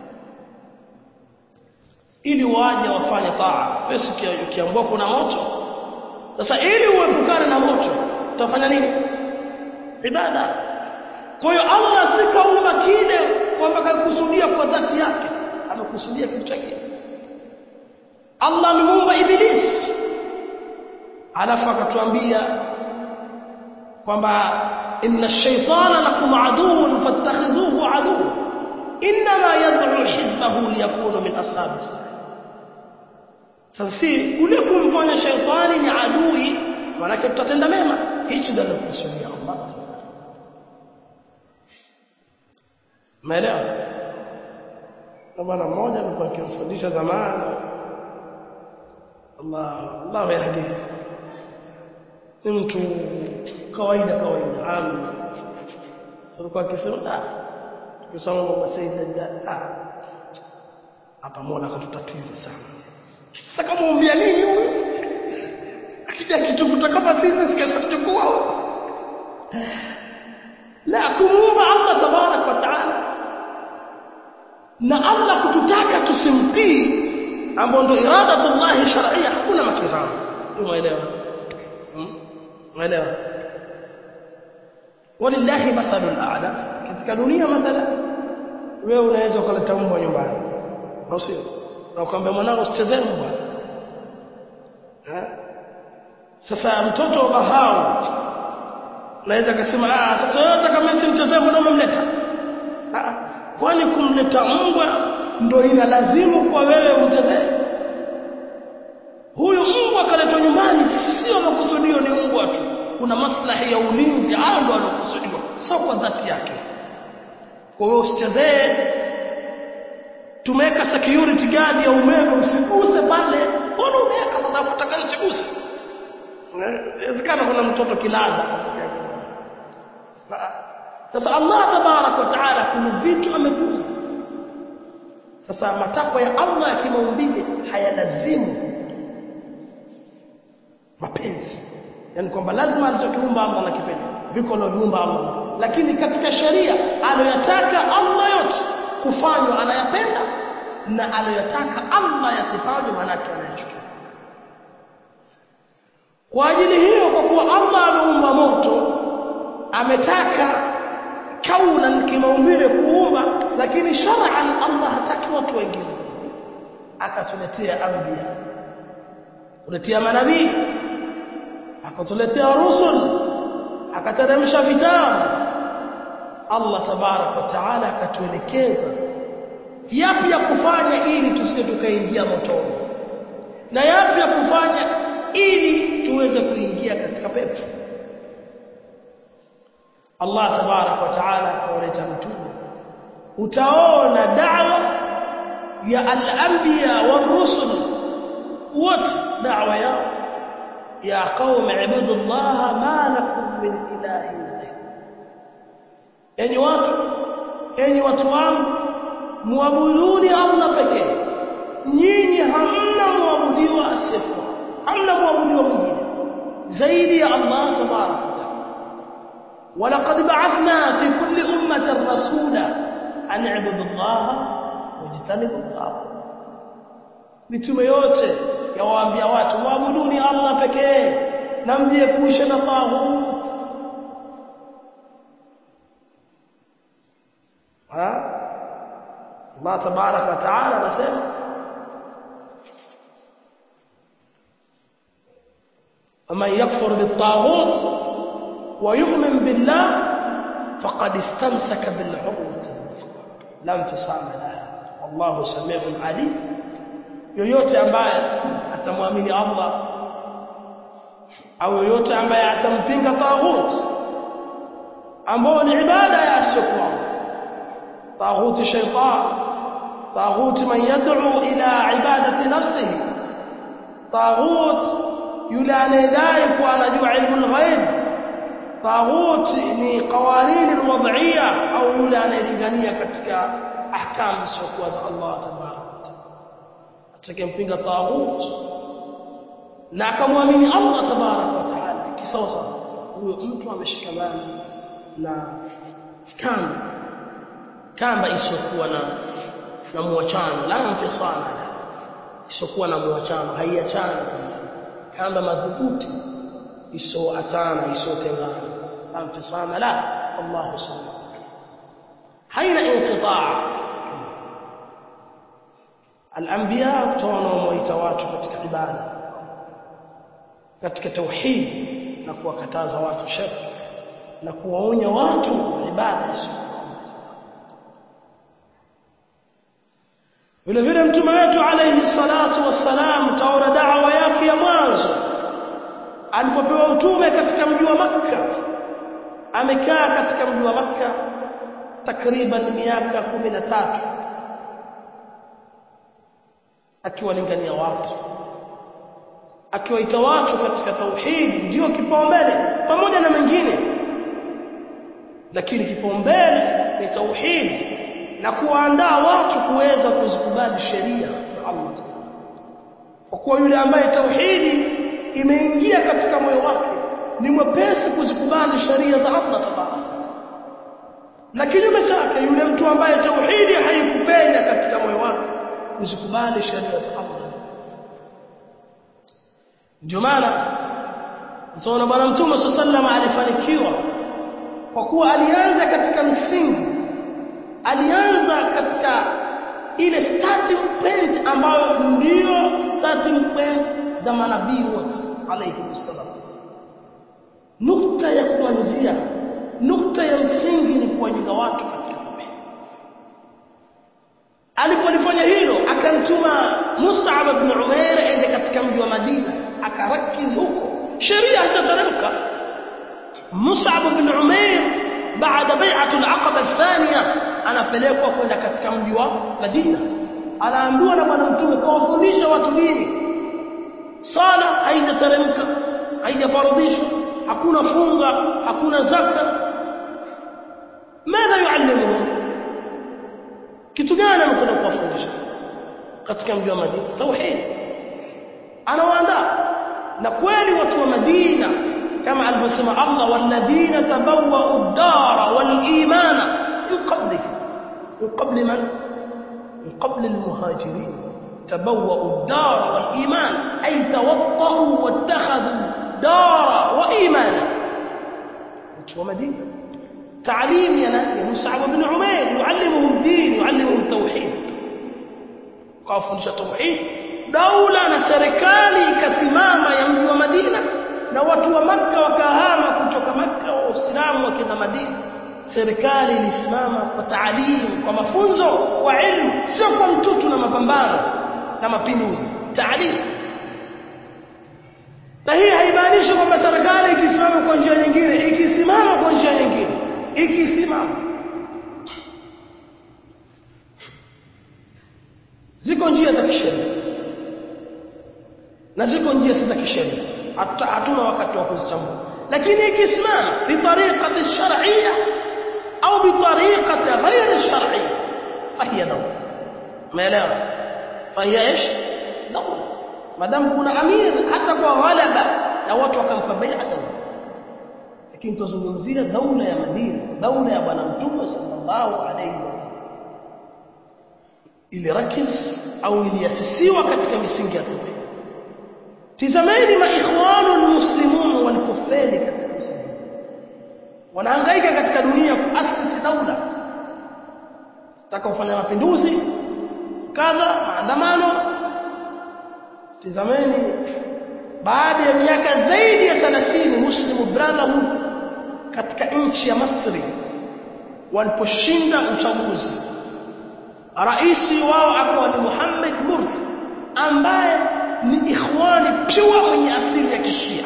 S1: ili waje wafanye taa wewe ukiambiwa kuna moto sasa ili uepukane na moto utafanya nini ibada kwa hiyo Allah si kaumba kile kwamba kakusudia kwa dhati yake amekusudia kitu chake Allah amemuumba iblis alafu akatuambia kwamba inna ash-shaytana lakum aduwwun fattakhidhuhu aduwwan inma yad'u hizbahu liyakunu min ashabis sasa si ule kumfanya shaytani ni adui manake tutatenda mema hichi ndio kusudia Allah Umeelewa? Na bwana mmoja alikuwa akimfundisha zamani Allah Allah yahdi ni mtu kawaida kawaida amin sasa kwa akisema ah tukisoma mama Said Dajjal ah hapa Mola katutatiza sana sasa kama umbia nini huyu akija kitukuta kama sisi sikachukua la kumuumba Allah tabarak wa taala na Allah kututaka tusimtii ambao ndio iradatullah shar'iyya hakuna makizano sio umeelewa umeelewa walillahi mathalul a'la katika dunia mathala wewe unaweza kuleta mbwa nyumbani au sio na ukamwambia mwanangu usichezee mbwa sasa mtoto wa bahau naweza kusema ah sasa wewe unataka mimi simchezee mbona umemleta ah kwani kumleta mbwa ndo ina lazimu kwa wewe umchezee huyu mbwa kaletwa nyumbani sio makusudio ni mbwa tu kuna maslahi ya ulinzi hayo ndo alokusudiwa sio kwa dhati yake kwa hiyo usichezee tumeweka security guard ya umeme usiguse pale mbona umeweka sasa utakani usiguse inawezekana kuna mtoto kilaza sasa Allah tabarak wa taala kuna vitu amekumba sasa matakwa ya Allah ya kimaumbile hayalazimu mapenzi yani kwamba lazima alichokiumba Allah anakipenda viko alivyoumba Allah lakini katika sheria aloyataka Allah yote kufanywa anayapenda na aloyataka Allah yasifanywe manake anayachukia kwa ajili hiyo kwa kuwa Allah ameumba moto ametaka kaunan kimaumbile kuumba lakini shar'an Allah hataki watu wengine akatuletea anbiya kuletea manabii akatuletea rusul akateremsha vitabu Allah tabarak wa taala akatuelekeza yapi ya kufanya ili tusije tukaingia motoni na yapi ya kufanya ili tuweze kuingia katika pepo Allah tabarak wa taala akawaleta mtume utaona da'wa ya al-anbiya war-rusul wote da'wa yao ya qaumi ibudullaha ma lakum min ilahin ghayr enyi watu enyi watu wangu muabuduni Allah pekee nyinyi hamna muabudiwa asiyekuwa hamna muabudiwa mwingine zaidi ya Allah tabarak wa taala ولقد بعثنا في كل أمة رسولا أن اعبدوا الله واجتنبوا الطاغوت mitume yote yawaambia watu muabuduni Allah pekee na mjiepushe na taghut ha Allah tabarak wa taala anasema ومن يكفر بالطاغوت ويؤمن بالله فقد استمسك بالعروة الوثقى لا انفصام لها والله سميع عليم yoyote ambaye atamwamini Allah au yoyote ambaye atampinga taghut ambao ni ibada ya asiyekuwa taghut shaytan taghut man yad'u ila ibadati nafsihi taghut yule anayedai kuwa anajua ilmu al-ghaib taghut ni qawanin alwad'iyya au yule anayelingania katika ahkam zisizokuwa za Allah tabaraka wa taala atakayempinga taghut na akamwamini Allah tabaraka wa taala kisawa sawa huyo mtu ameshikamana na kamba kamba isiyokuwa na na muachano la mfisana isiyokuwa na muachano haiachani kamba madhubuti isoatana isotengana anfisama la Allah subhanahu haina inqitaa al-anbiya kutoona wamoita watu katika ibada katika tauhid na kuwakataza watu shirki na kuwaonya watu ibada isiyokuwa vile vile mtume wetu alayhi salatu wassalam taona da'wa yake ya mwanzo alipopewa utume katika mji wa Makka amekaa katika mji wa Makka takriban miaka kumi na tatu akiwalingania watu akiwaita watu katika tauhidi ndio kipaumbele pamoja na mengine lakini kipaumbele ni tauhidi na kuwaandaa watu kuweza kuzikubali sheria za Allah kwa kuwa yule ambaye tauhidi imeingia katika moyo wake ni mwepesi kuzikubali sheria za Allah tabaraka na kinyume chake yule mtu ambaye tauhidi haikupenya katika moyo wake kuzikubali sheria za Allah ndio maana mtaona bwana mtume sallallahu alifanikiwa kwa kuwa alianza katika msingi alianza katika ile starting point ambayo ndio starting point za manabii wote alayhi salatu nukta ya kuanzia nukta ya msingi ni kuwajenga watu katika tauhid alipolifanya hilo akamtuma Mus'ab ibn Umair aende katika mji wa Madina akarakiz huko sheria zitateremka Mus'ab ibn Umair baada bai'atul aqaba athaniya anapelekwa kwenda katika mji wa Madina anaambiwa na bwana mtume kawafundisha watu dini sala haijateremka haijafaradhishwa hakuna funga hakuna zaka madha yuallimuhum kitu gani anakwenda kuwafundisha katika mji wa Madina tauhid anawaandaa na kweli watu wa Madina kama alivyosema Allah walladhina tabawwa'u ad-dara wal-imana min qablihi min qabli man min qabli al-muhajirin tabawwa'u ad-dara wal-iman ay tawatta'u wattakhadhu dara wa imana watu wa Madina تعليم يا مصعب بن عمير يعلمهم الدين يعلمهم التوحيد kawafundisha tauhid daula na serikali ikasimama ya mji wa Madina na watu wa maka wakahama kutoka maka wa Uislamu wakenda Madina serikali ilisimama kwa taalimu kwa mafunzo kwa ilmu sio kwa mtutu na mapambano na mapinduzi taalimu na hii haimaanishi kwamba serikali ikisimama kwa njia nyingine ikisimama kwa njia nyingine ikisimama ziko njia za kisheria na ziko njia si za kisheria hatuna wakati wa kuzichambua lakini ikisimama bitariqati shar'iyya au bitariqati ghayr shar'iyya fahiya dawla umeelewa fahiya ايش dawla madam kuna amir hata kwa ghalaba na watu wakampa bai'a dawla lakini tuzungumzia daula ya Madina daula ya bwana mtume sallallahu alayhi wasallam ilirakiz au iliasisiwa katika misingi ya tauhid tizameni maikhwanu muslimun walikuffari katika msingi wanahangaika katika dunia kuasisi daula taka kufanya mapinduzi kadha maandamano tizameni baada ya miaka zaidi ya 30 muslimu brotherhood katika nchi ya Misri waliposhinda uchaguzi raisi wao akawa ni Muhammad Mursi ambaye ni ikhwani pure mwenye asili ya kishia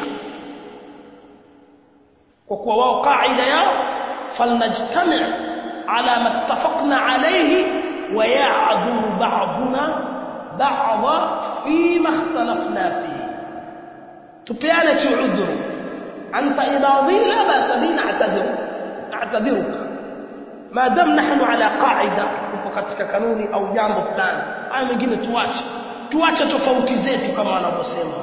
S1: kwa kuwa wao kaida yao falnajtami' ala ma ittafaqna alayhi wa ya'dhu ba'duna ba'dha fi ma ikhtalafna fihi tupeane tu udhuru anta idha dhilla basa bina a'tadhiru a'tadhiruka ما دام نحن على قاعده tupo katika kanuni au jambo fulani haya mengine tuache tuache tofauti zetu kama wanavyosema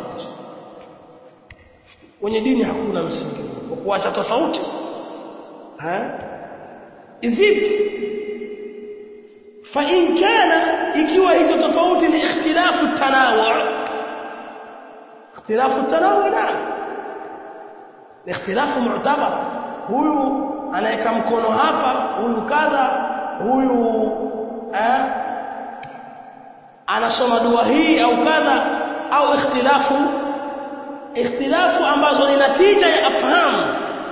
S1: kwenye dini hakuna msingi wa kuacha tofauti eh izipi fa in kana ikiwa hizo tofauti ni ikhtilafu tanawu ikhtilafu tanawu naam ikhtilafu mu'tabar huyu anaweka mkono hapa huyu kadha huyu eh, anasoma dua hii au kadha au ikhtilafu ikhtilafu ambazo ni natija ya afhamu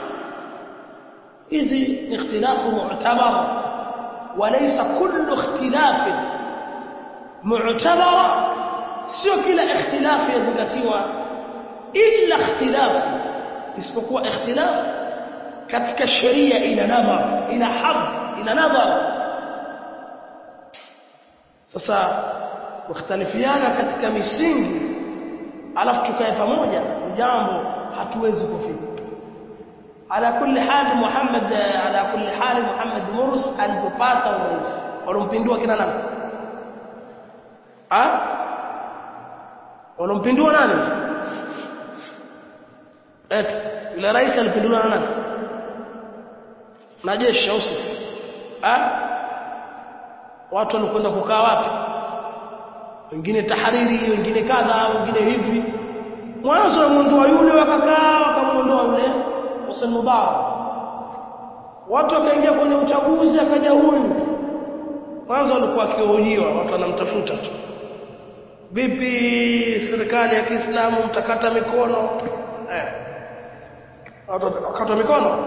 S1: hizi ni ikhtilafu mu'tabar walaysa kullu ikhtilaf mu'tabar sio kila ikhtilafu yazingatiwa illa ikhtilafu isipokuwa ikhtilafu katika sheria ina nadhar ina hadh ina nadhar sasa kukhtalifiana katika misingi alafu tukae pamoja jambo hatuwezi kufika ala kulli hal Muhammad ala kulli hal Muhammad Murs alipopata urais walompindua kina nani ah walompindua nani et yule rais alipindua na nani na jeshi au sio ah watu walikwenda kukaa wapi wengine tahariri wengine kadha wengine hivi mwanzo wamuondoa yule wakakaa wakamuondoa yule Hussein Mubarak watu wakaingia kwenye uchaguzi akaja huyu mwanzo walikuwa akihojiwa watu wanamtafuta tu vipi serikali ya Kiislamu mtakata mikono eh watu wakata mikono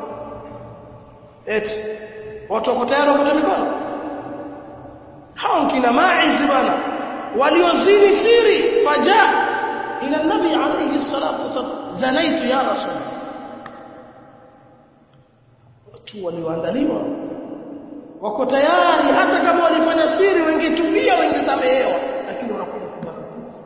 S1: eti watu wako tayari wakata mikono hao kina maizi bwana waliozini siri faja ila nabi alayhi salatu wasallam zanaitu ya rasul watu walioandaliwa wako tayari hata kama walifanya siri wengetubia wengesamehewa lakini wanakuja kubarikiwa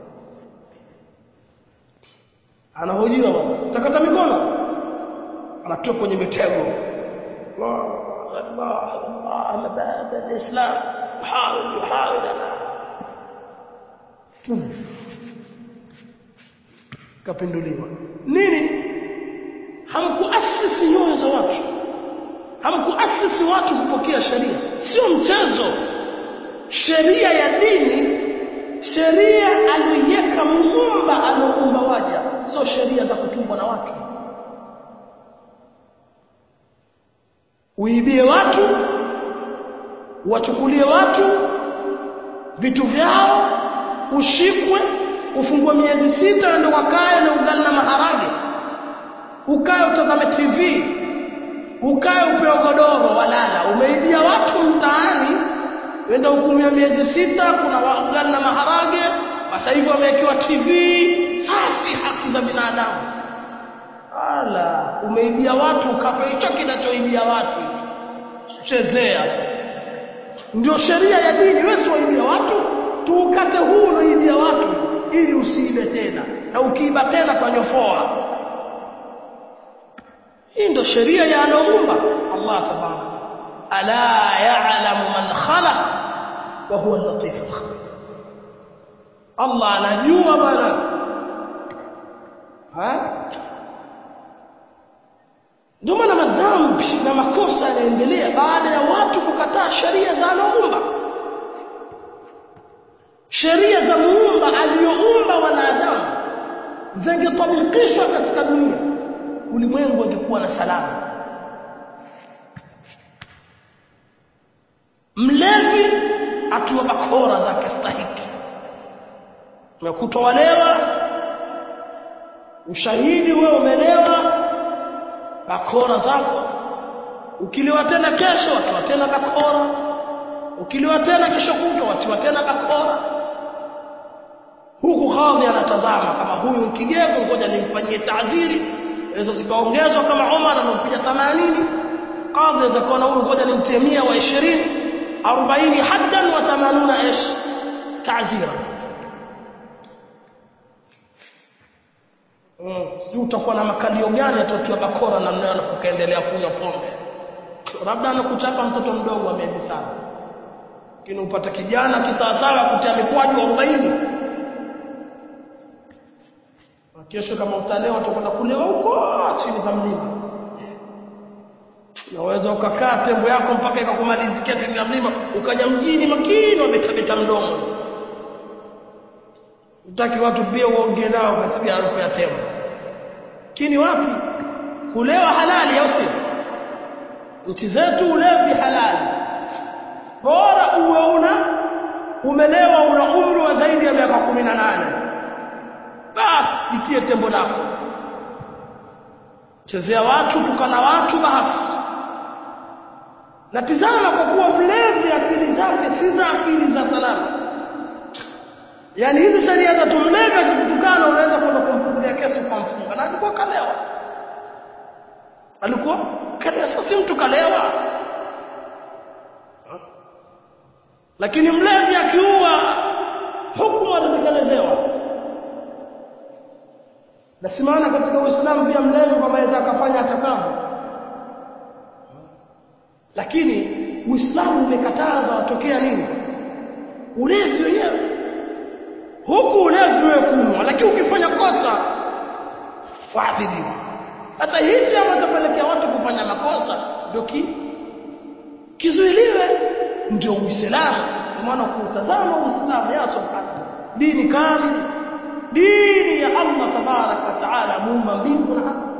S1: anahojiwa bwana takata mikono anatoka kwenye mitego الله الله مبادئ الإسلام يحاول يحاول أنا kapinduliwa nini hamkuasisi nyoyo za watu hamkuasisi watu kupokea sheria sio mchezo sheria ya dini sheria aliyoiweka muumba alioumba waja sio sheria za kutungwa na watu uibie watu wachukulie watu vitu vyao ushikwe ufungwe miezi sita ndio wakae na ugali na maharage ukae utazame TV ukae upewe godoro walala umeibia watu mtaani wenda hukumia miezi sita kuna ugali na maharage sasa hivi wamewekewa TV safi haki za binadamu ala umeibia watu ukape hicho kinachoibia watu hicho chezea ndio sheria ya dini wewe waibia watu tuukate huu unaibia watu ili usiibe tena na ukiiba tena tanyofoa hii ndio sheria ya aloumba Allah tabaraka ala ya'lamu man khalaq wa huwa al-latif al-khabir Allah anajua bwana ha ndio maana madhambi na makosa yanaendelea baada ya watu kukataa sheria za aloumba sheria za muumba aliyoumba wanadamu zingetabikishwa katika dunia ulimwengu ungekuwa na salama mlevi atiwa bakora zake stahiki umekutwa walewa ushahidi wewe umelewa bakora zako ukiliwa tena kesho watiwa tena bakora ukiliwa tena kesho kutwa watiwa tena bakora huku kadhi anatazama kama huyu mkigego ngoja nimfanyie taaziri hizo zikaongezwa kama Umar alompiga 80 kadhi za kuona huyu ngoja nimtie 100 wa 20 40 haddan wa 80 ish taazira Mm, sijui utakuwa na makalio gani atatoa bakora na mnayo alafu kaendelea kunywa pombe. Labda anakuchapa mtoto mdogo wa miezi saba. Lakini upata kijana kisawasawa kutia mikwaju 40. Kesho kama utalewa utakwenda kulewa huko chini za mlima. Unaweza ukakaa tembo yako mpaka ikakumalizikia chini ya mlima ukaja mjini makini wabeta beta mdomo. Utaki watu pia uongee nao ukasikia harufu ya tembo. Lakini wapi? Kulewa halali au sio? Nchi zetu ulevi halali. Bora uwe una umelewa una umri wa zaidi ya miaka 18. Basi pitie tembo lako. Chezea watu, tukana watu basi. Na tizama kwa kuwa mlevi akili zake si za akili za salama. Yaani hizi sheria za tumlevi akikutukana unaweza kwenda kumfungulia kesi ukamfunga. Na alikuwa kalewa. Alikuwa kalewa sasa mtu kalewa. Lakini mlevi akiua hukumu atatekelezewa. Na si maana katika Uislamu pia mlevi kwamba aweza akafanya atakavyo. Lakini Uislamu umekataza watokea nini? Ulevi wenyewe huku ulevi wewe kunywa lakini ukifanya kosa waadhibiwa sasa hichi ambacho tapelekea watu kufanya makosa ndio ki kizuiliwe ndio uislamu kwa maana kuutazama uislamu ya subhanahu dini kamili dini ya Allah tabarak wa taala muumba mbingu na ardhi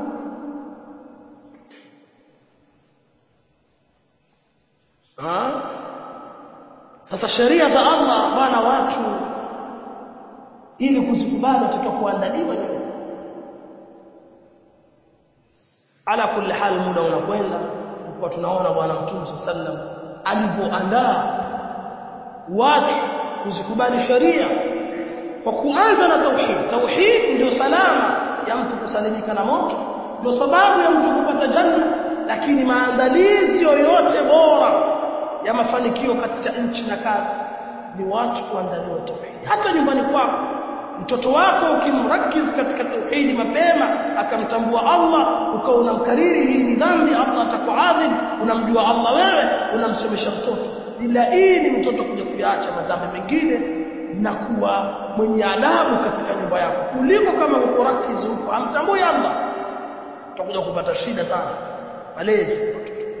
S1: sasa sheria za Allah bwana watu ili kuzikubali watakiwa kuandaliwa nyeweza ala kulli hal muda unakwenda kwa tunaona bwana mtume sallam alivyoandaa watu kuzikubali sheria kwa kuanza na tauhid tauhid ndio salama ya mtu kusalimika na moto ndio sababu ya mtu kupata janna lakini maandalizi yoyote bora ya mafanikio katika nchi na kazi ni watu kuandaliwa tauhid hata nyumbani kwako mtoto wako ukimrakiz katika tauhidi mapema akamtambua Allah ukawa unamkariri hii ni dhambi Allah atakuadhibu unamjua Allah wewe unamsomesha mtoto ila hii ni mtoto kuja kuyaacha madhambi mengine na kuwa mwenye adabu katika nyumba yako kuliko kama uko rakiz huko amtambui Allah utakuja kupata shida sana malezi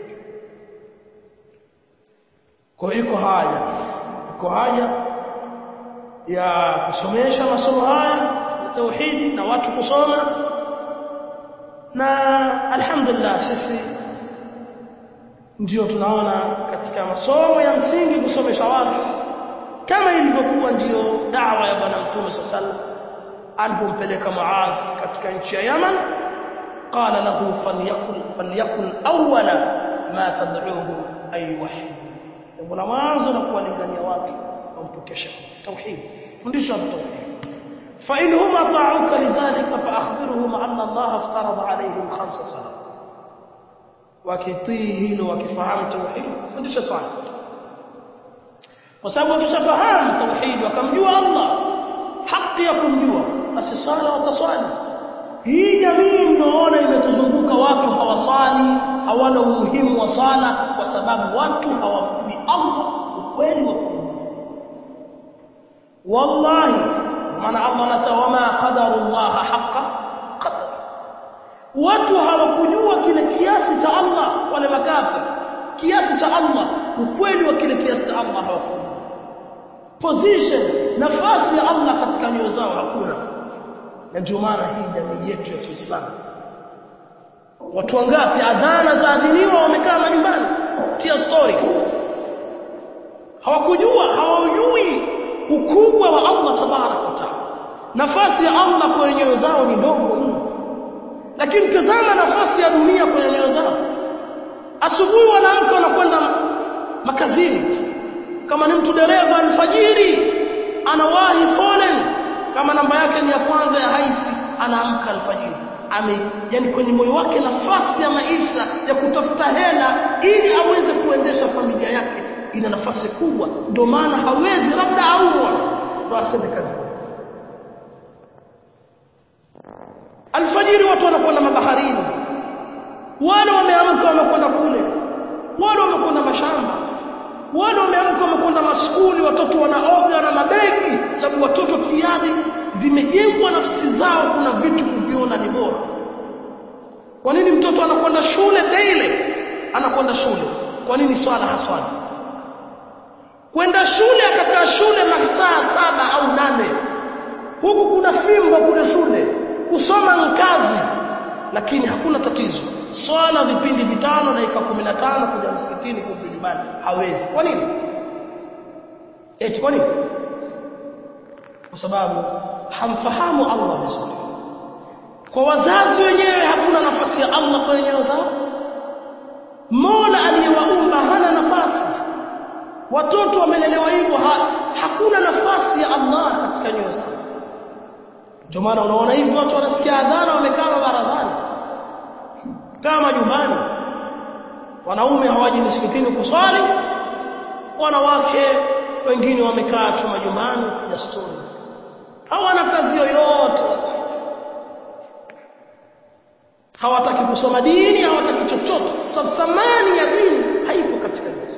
S1: kwa hiyo iko haja iko haja ya kusomesha masomo haya ya tauhidi na watu kusoma na alhamdulillah sisi ndio tunaona katika masomo ya msingi kusomesha watu kama ilivyokuwa ndiyo dawa ya bwana mtume sallallahu alipompeleka Muadh katika nchi ya Yaman qala lahu falyakun falyakun awwala ma tad'uuhum ay wahid jambo la mwanzo la kuwalingania watu wampokesha tauhid fundisha tauhid fa in hum ata'uka lidhalika fa akhbirhum anna Allah aftarada alayhim khamsa salawat wakitii hilo wakifahamu tauhid fundisha swala kwa sababu wakishafahamu tauhid wakamjua Allah haki ya kumjua basi swala wataswali hii jamii mnaona imetuzunguka watu hawaswali hawana umuhimu wa swala kwa sababu watu hawamjui Allah ukweli wa kumjua wallahi maana Allah anasema wama qadarullah haqa qadar watu hawakujua kile kiasi cha Allah wale makafiri kiasi cha Allah ukweli wa kile kiasi cha Allah hawakujua position nafasi ya Allah katika nyoyo zao hakuna na ndio maana hii jamii yetu ya Kiislamu watu wangapi adhana za adhiniwa wamekaa majumbani tia story hawakujua hawajui ukubwa wa Allah tabarak wa taala nafasi ya Allah kwenye nyoyo zao ni ndogo mno lakini tazama nafasi ya dunia kwenye nyoyo zao asubuhi wanaamka wanakwenda makazini kama ni mtu dereva alfajiri anawahi foleni kama namba yake ni ya kwanza ya haisi anaamka alfajiri ame yani kwenye moyo wake nafasi ya maisha ya kutafuta hela ili aweze kuendesha familia yake ina nafasi kubwa ndio maana hawezi labda aumwa ndo asende kazi alfajiri watu wanakwenda mabaharini wale wameamka wamekwenda kule wale wamekwenda mashamba wale wameamka wamekwenda maskuli watoto wanaoga na mabegi sababu watoto tayari zimejengwa nafsi zao kuna vitu kuviona ni bora kwa nini mtoto anakwenda shule daily anakwenda shule kwa nini swala haswali kwenda shule akakaa shule masaa saba au nane huku kuna fimbo kule shule kusoma nkazi lakini hakuna tatizo swala vipindi vitano dakika 15 kuja msikitini kurudi nyumbani hawezi kwa nini eti kwa nini kwa sababu hamfahamu Allah vizuri kwa wazazi wenyewe hakuna nafasi ya Allah kwenye nyoyo zao Mola aliyewaumba hana nafasi watoto wamelelewa hivyo ha, hakuna nafasi ya Allah katika nyoyo zao ndio maana unaona hivi watu wanasikia adhana wamekaa barazani kama nyumbani wanaume hawaji msikitini kuswali wanawake wengine wamekaa tu majumbani kupiga stori hawana kazi yoyote hawataki kusoma dini hawataki chochote sababu thamani ya dini haipo katika nafsi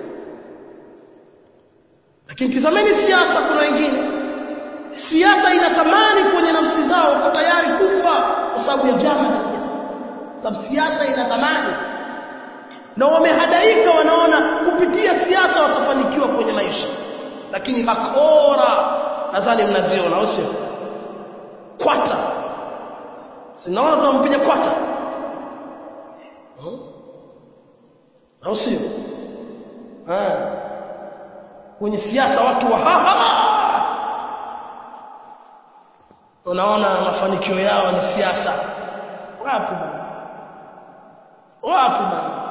S1: lakini tizameni siasa kuna wengine siasa ina thamani kwenye nafsi zao wako tayari kufa kwa sababu ya vyama vya siasa sababu siasa ina thamani na wamehadaika wanaona kupitia siasa watafanikiwa kwenye maisha lakini bakora nadhani mnaziona au sio kwata sinaona tunampiga kwata hmm? au sio kwenye siasa watu wa unaona mafanikio yao ni siasa wapi bwana wapi bwana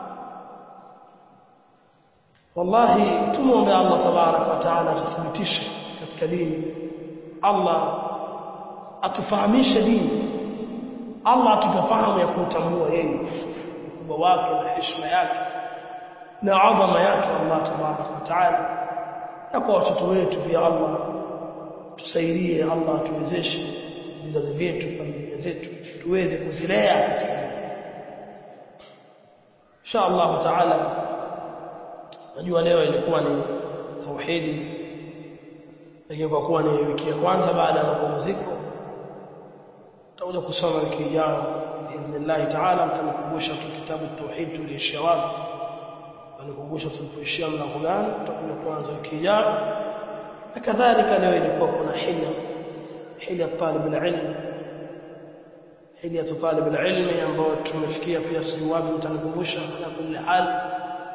S1: wallahi tumuombe Allah tabarak wa taala atuthibitishe katika dini Allah atufahamishe dini Allah atupafahamu ya kumtambua yeye ukubwa wake na heshima yake na adhama yake Allah tabarak wa taala na kwa watoto wetu pia Allah tusaidie Allah atuwezeshe vizazi vyetu familia zetu tuweze kuzilea katika insha Allah taala najua leo ilikuwa ni tauhidi lakini kwa kuwa ni wiki ya kwanza baada ya mapumziko tutakuja kusoma wiki ijayo biidhnillah taala mtanikumbusha tu kitabu tauhid tuliishia wapi mtanikumbusha tulipoishia mlango gani tutakuja kuanza wiki ijayo na kadhalika leo ilikuwa kuna hila hila talib alilm hila talib alilm ambayo tumefikia pia sijui wapi mtanikumbusha ala kulli hal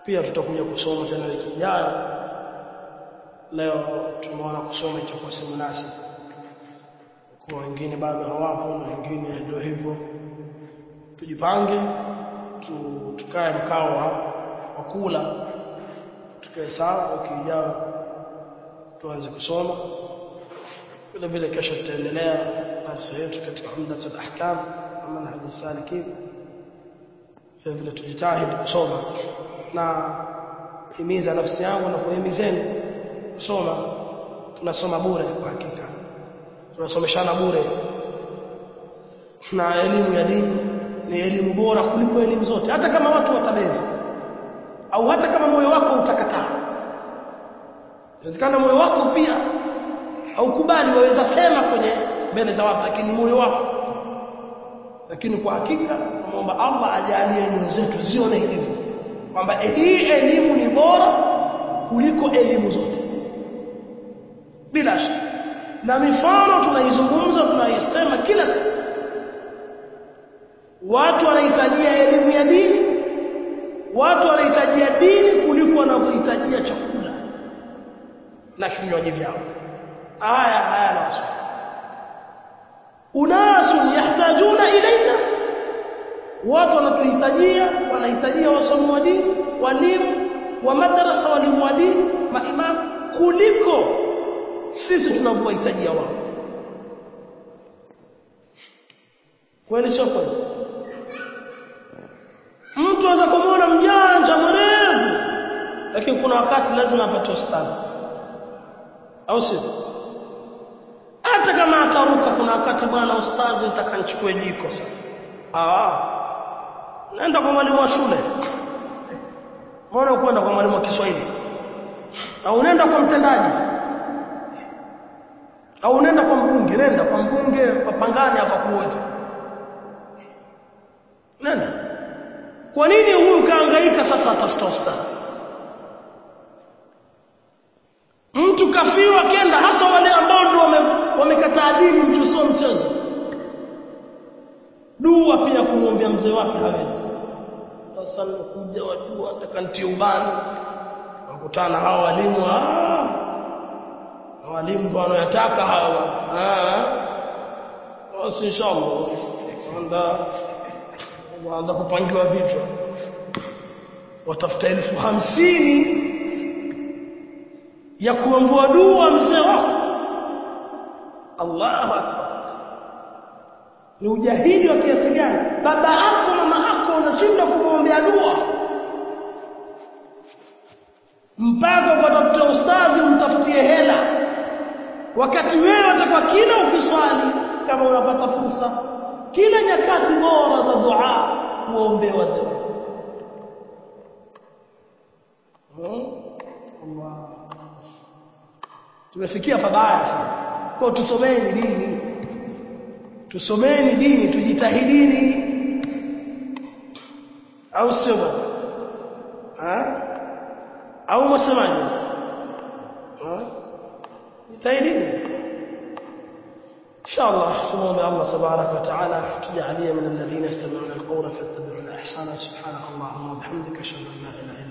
S1: pia tutakuja kusoma tena wiki ijayo leo tumeona kusoma itakuwa si munasibu kwa wengine bado hawapo na wengine ndio hivyo tujipange tu, tukae mkao wa, wa kula tukae sawa wiki ijayo tuanze kusoma vile vile kesho tutaendelea darasa yetu katika umdat al-ahkam na manhaj salikin vile vile tujitahidi kusoma na himiza nafsi yangu na kuhimizeni kusoma tunasoma bure kwa hakika tunasomeshana bure na elimu ya dini ni elimu bora kuliko elimu zote hata kama watu watabeza au hata kama moyo wako utakataa inawezekana moyo wako pia haukubali waweza sema kwenye mbele za watu lakini moyo wako lakini kwa hakika tunaomba Allah ajalie nyoyo zetu zione hivyo kwamba hii elimu ni bora kuliko elimu zote bila shaka na mifano tunaizungumza tunaisema kila siku watu wanahitajia elimu ya dini watu wanahitajia dini kuliko wanavyohitajia chakula na vinywaji vyao haya haya na wasiwasi unasun yahtajuna ilaina watu wanatuhitajia wanahitajia wasomi wa dini walimu wa madrasa walimu wa dini maimamu kuliko sisi tunavyohitajia wao kweli sio kweli mtu aweza kumwona mjanja mwerevu lakini kuna wakati lazima apate ustadhi au sio hata kama ataruka kuna wakati bwana ustadhi nitaka nichukue jiko sasa ah naenda kwa mwalimu wa shule mbona kwenda kwa mwalimu wa Kiswahili au unaenda kwa mtendaji au unaenda kwa mbunge nenda kwa mbunge wapangane hapa kuoza nenda kwa nini huyu kaangaika sasa atafuta ustadhi mtu kafiwa kenda hasa wale ambao ndio wamekataa wame dini mtu sio mchezo dua pia kumwombea mzee wake hawezi sasa nimekuja wajua atakantia ubani wakutana hawa walimu ah walimu ndio wanayotaka hawa ah basi inshallah anda waanza kupangiwa vitu watafuta elfu hamsini ya kuombewa dua mzee wako Allahu akbar ni ujahili wa kiasi gani baba yako mama yako unashindwa kumwombea dua mpaka ukatafuta ustadhi umtafutie hela wakati wewe utakuwa kila ukiswali kama unapata fursa kila nyakati bora za dua uombe wazee hmm? Allah tumefikia pabaya sana kwa tusomeni dini tusomeni dini tujitahidini au sio bwana au mwasemaje jitahidini إن شاء الله تمام الله تبارك وتعالى تجعلي من الذين يستمعون القول فاتبعون أحسنه سبحانك اللهم وبحمدك أشهد أن لا إله إلا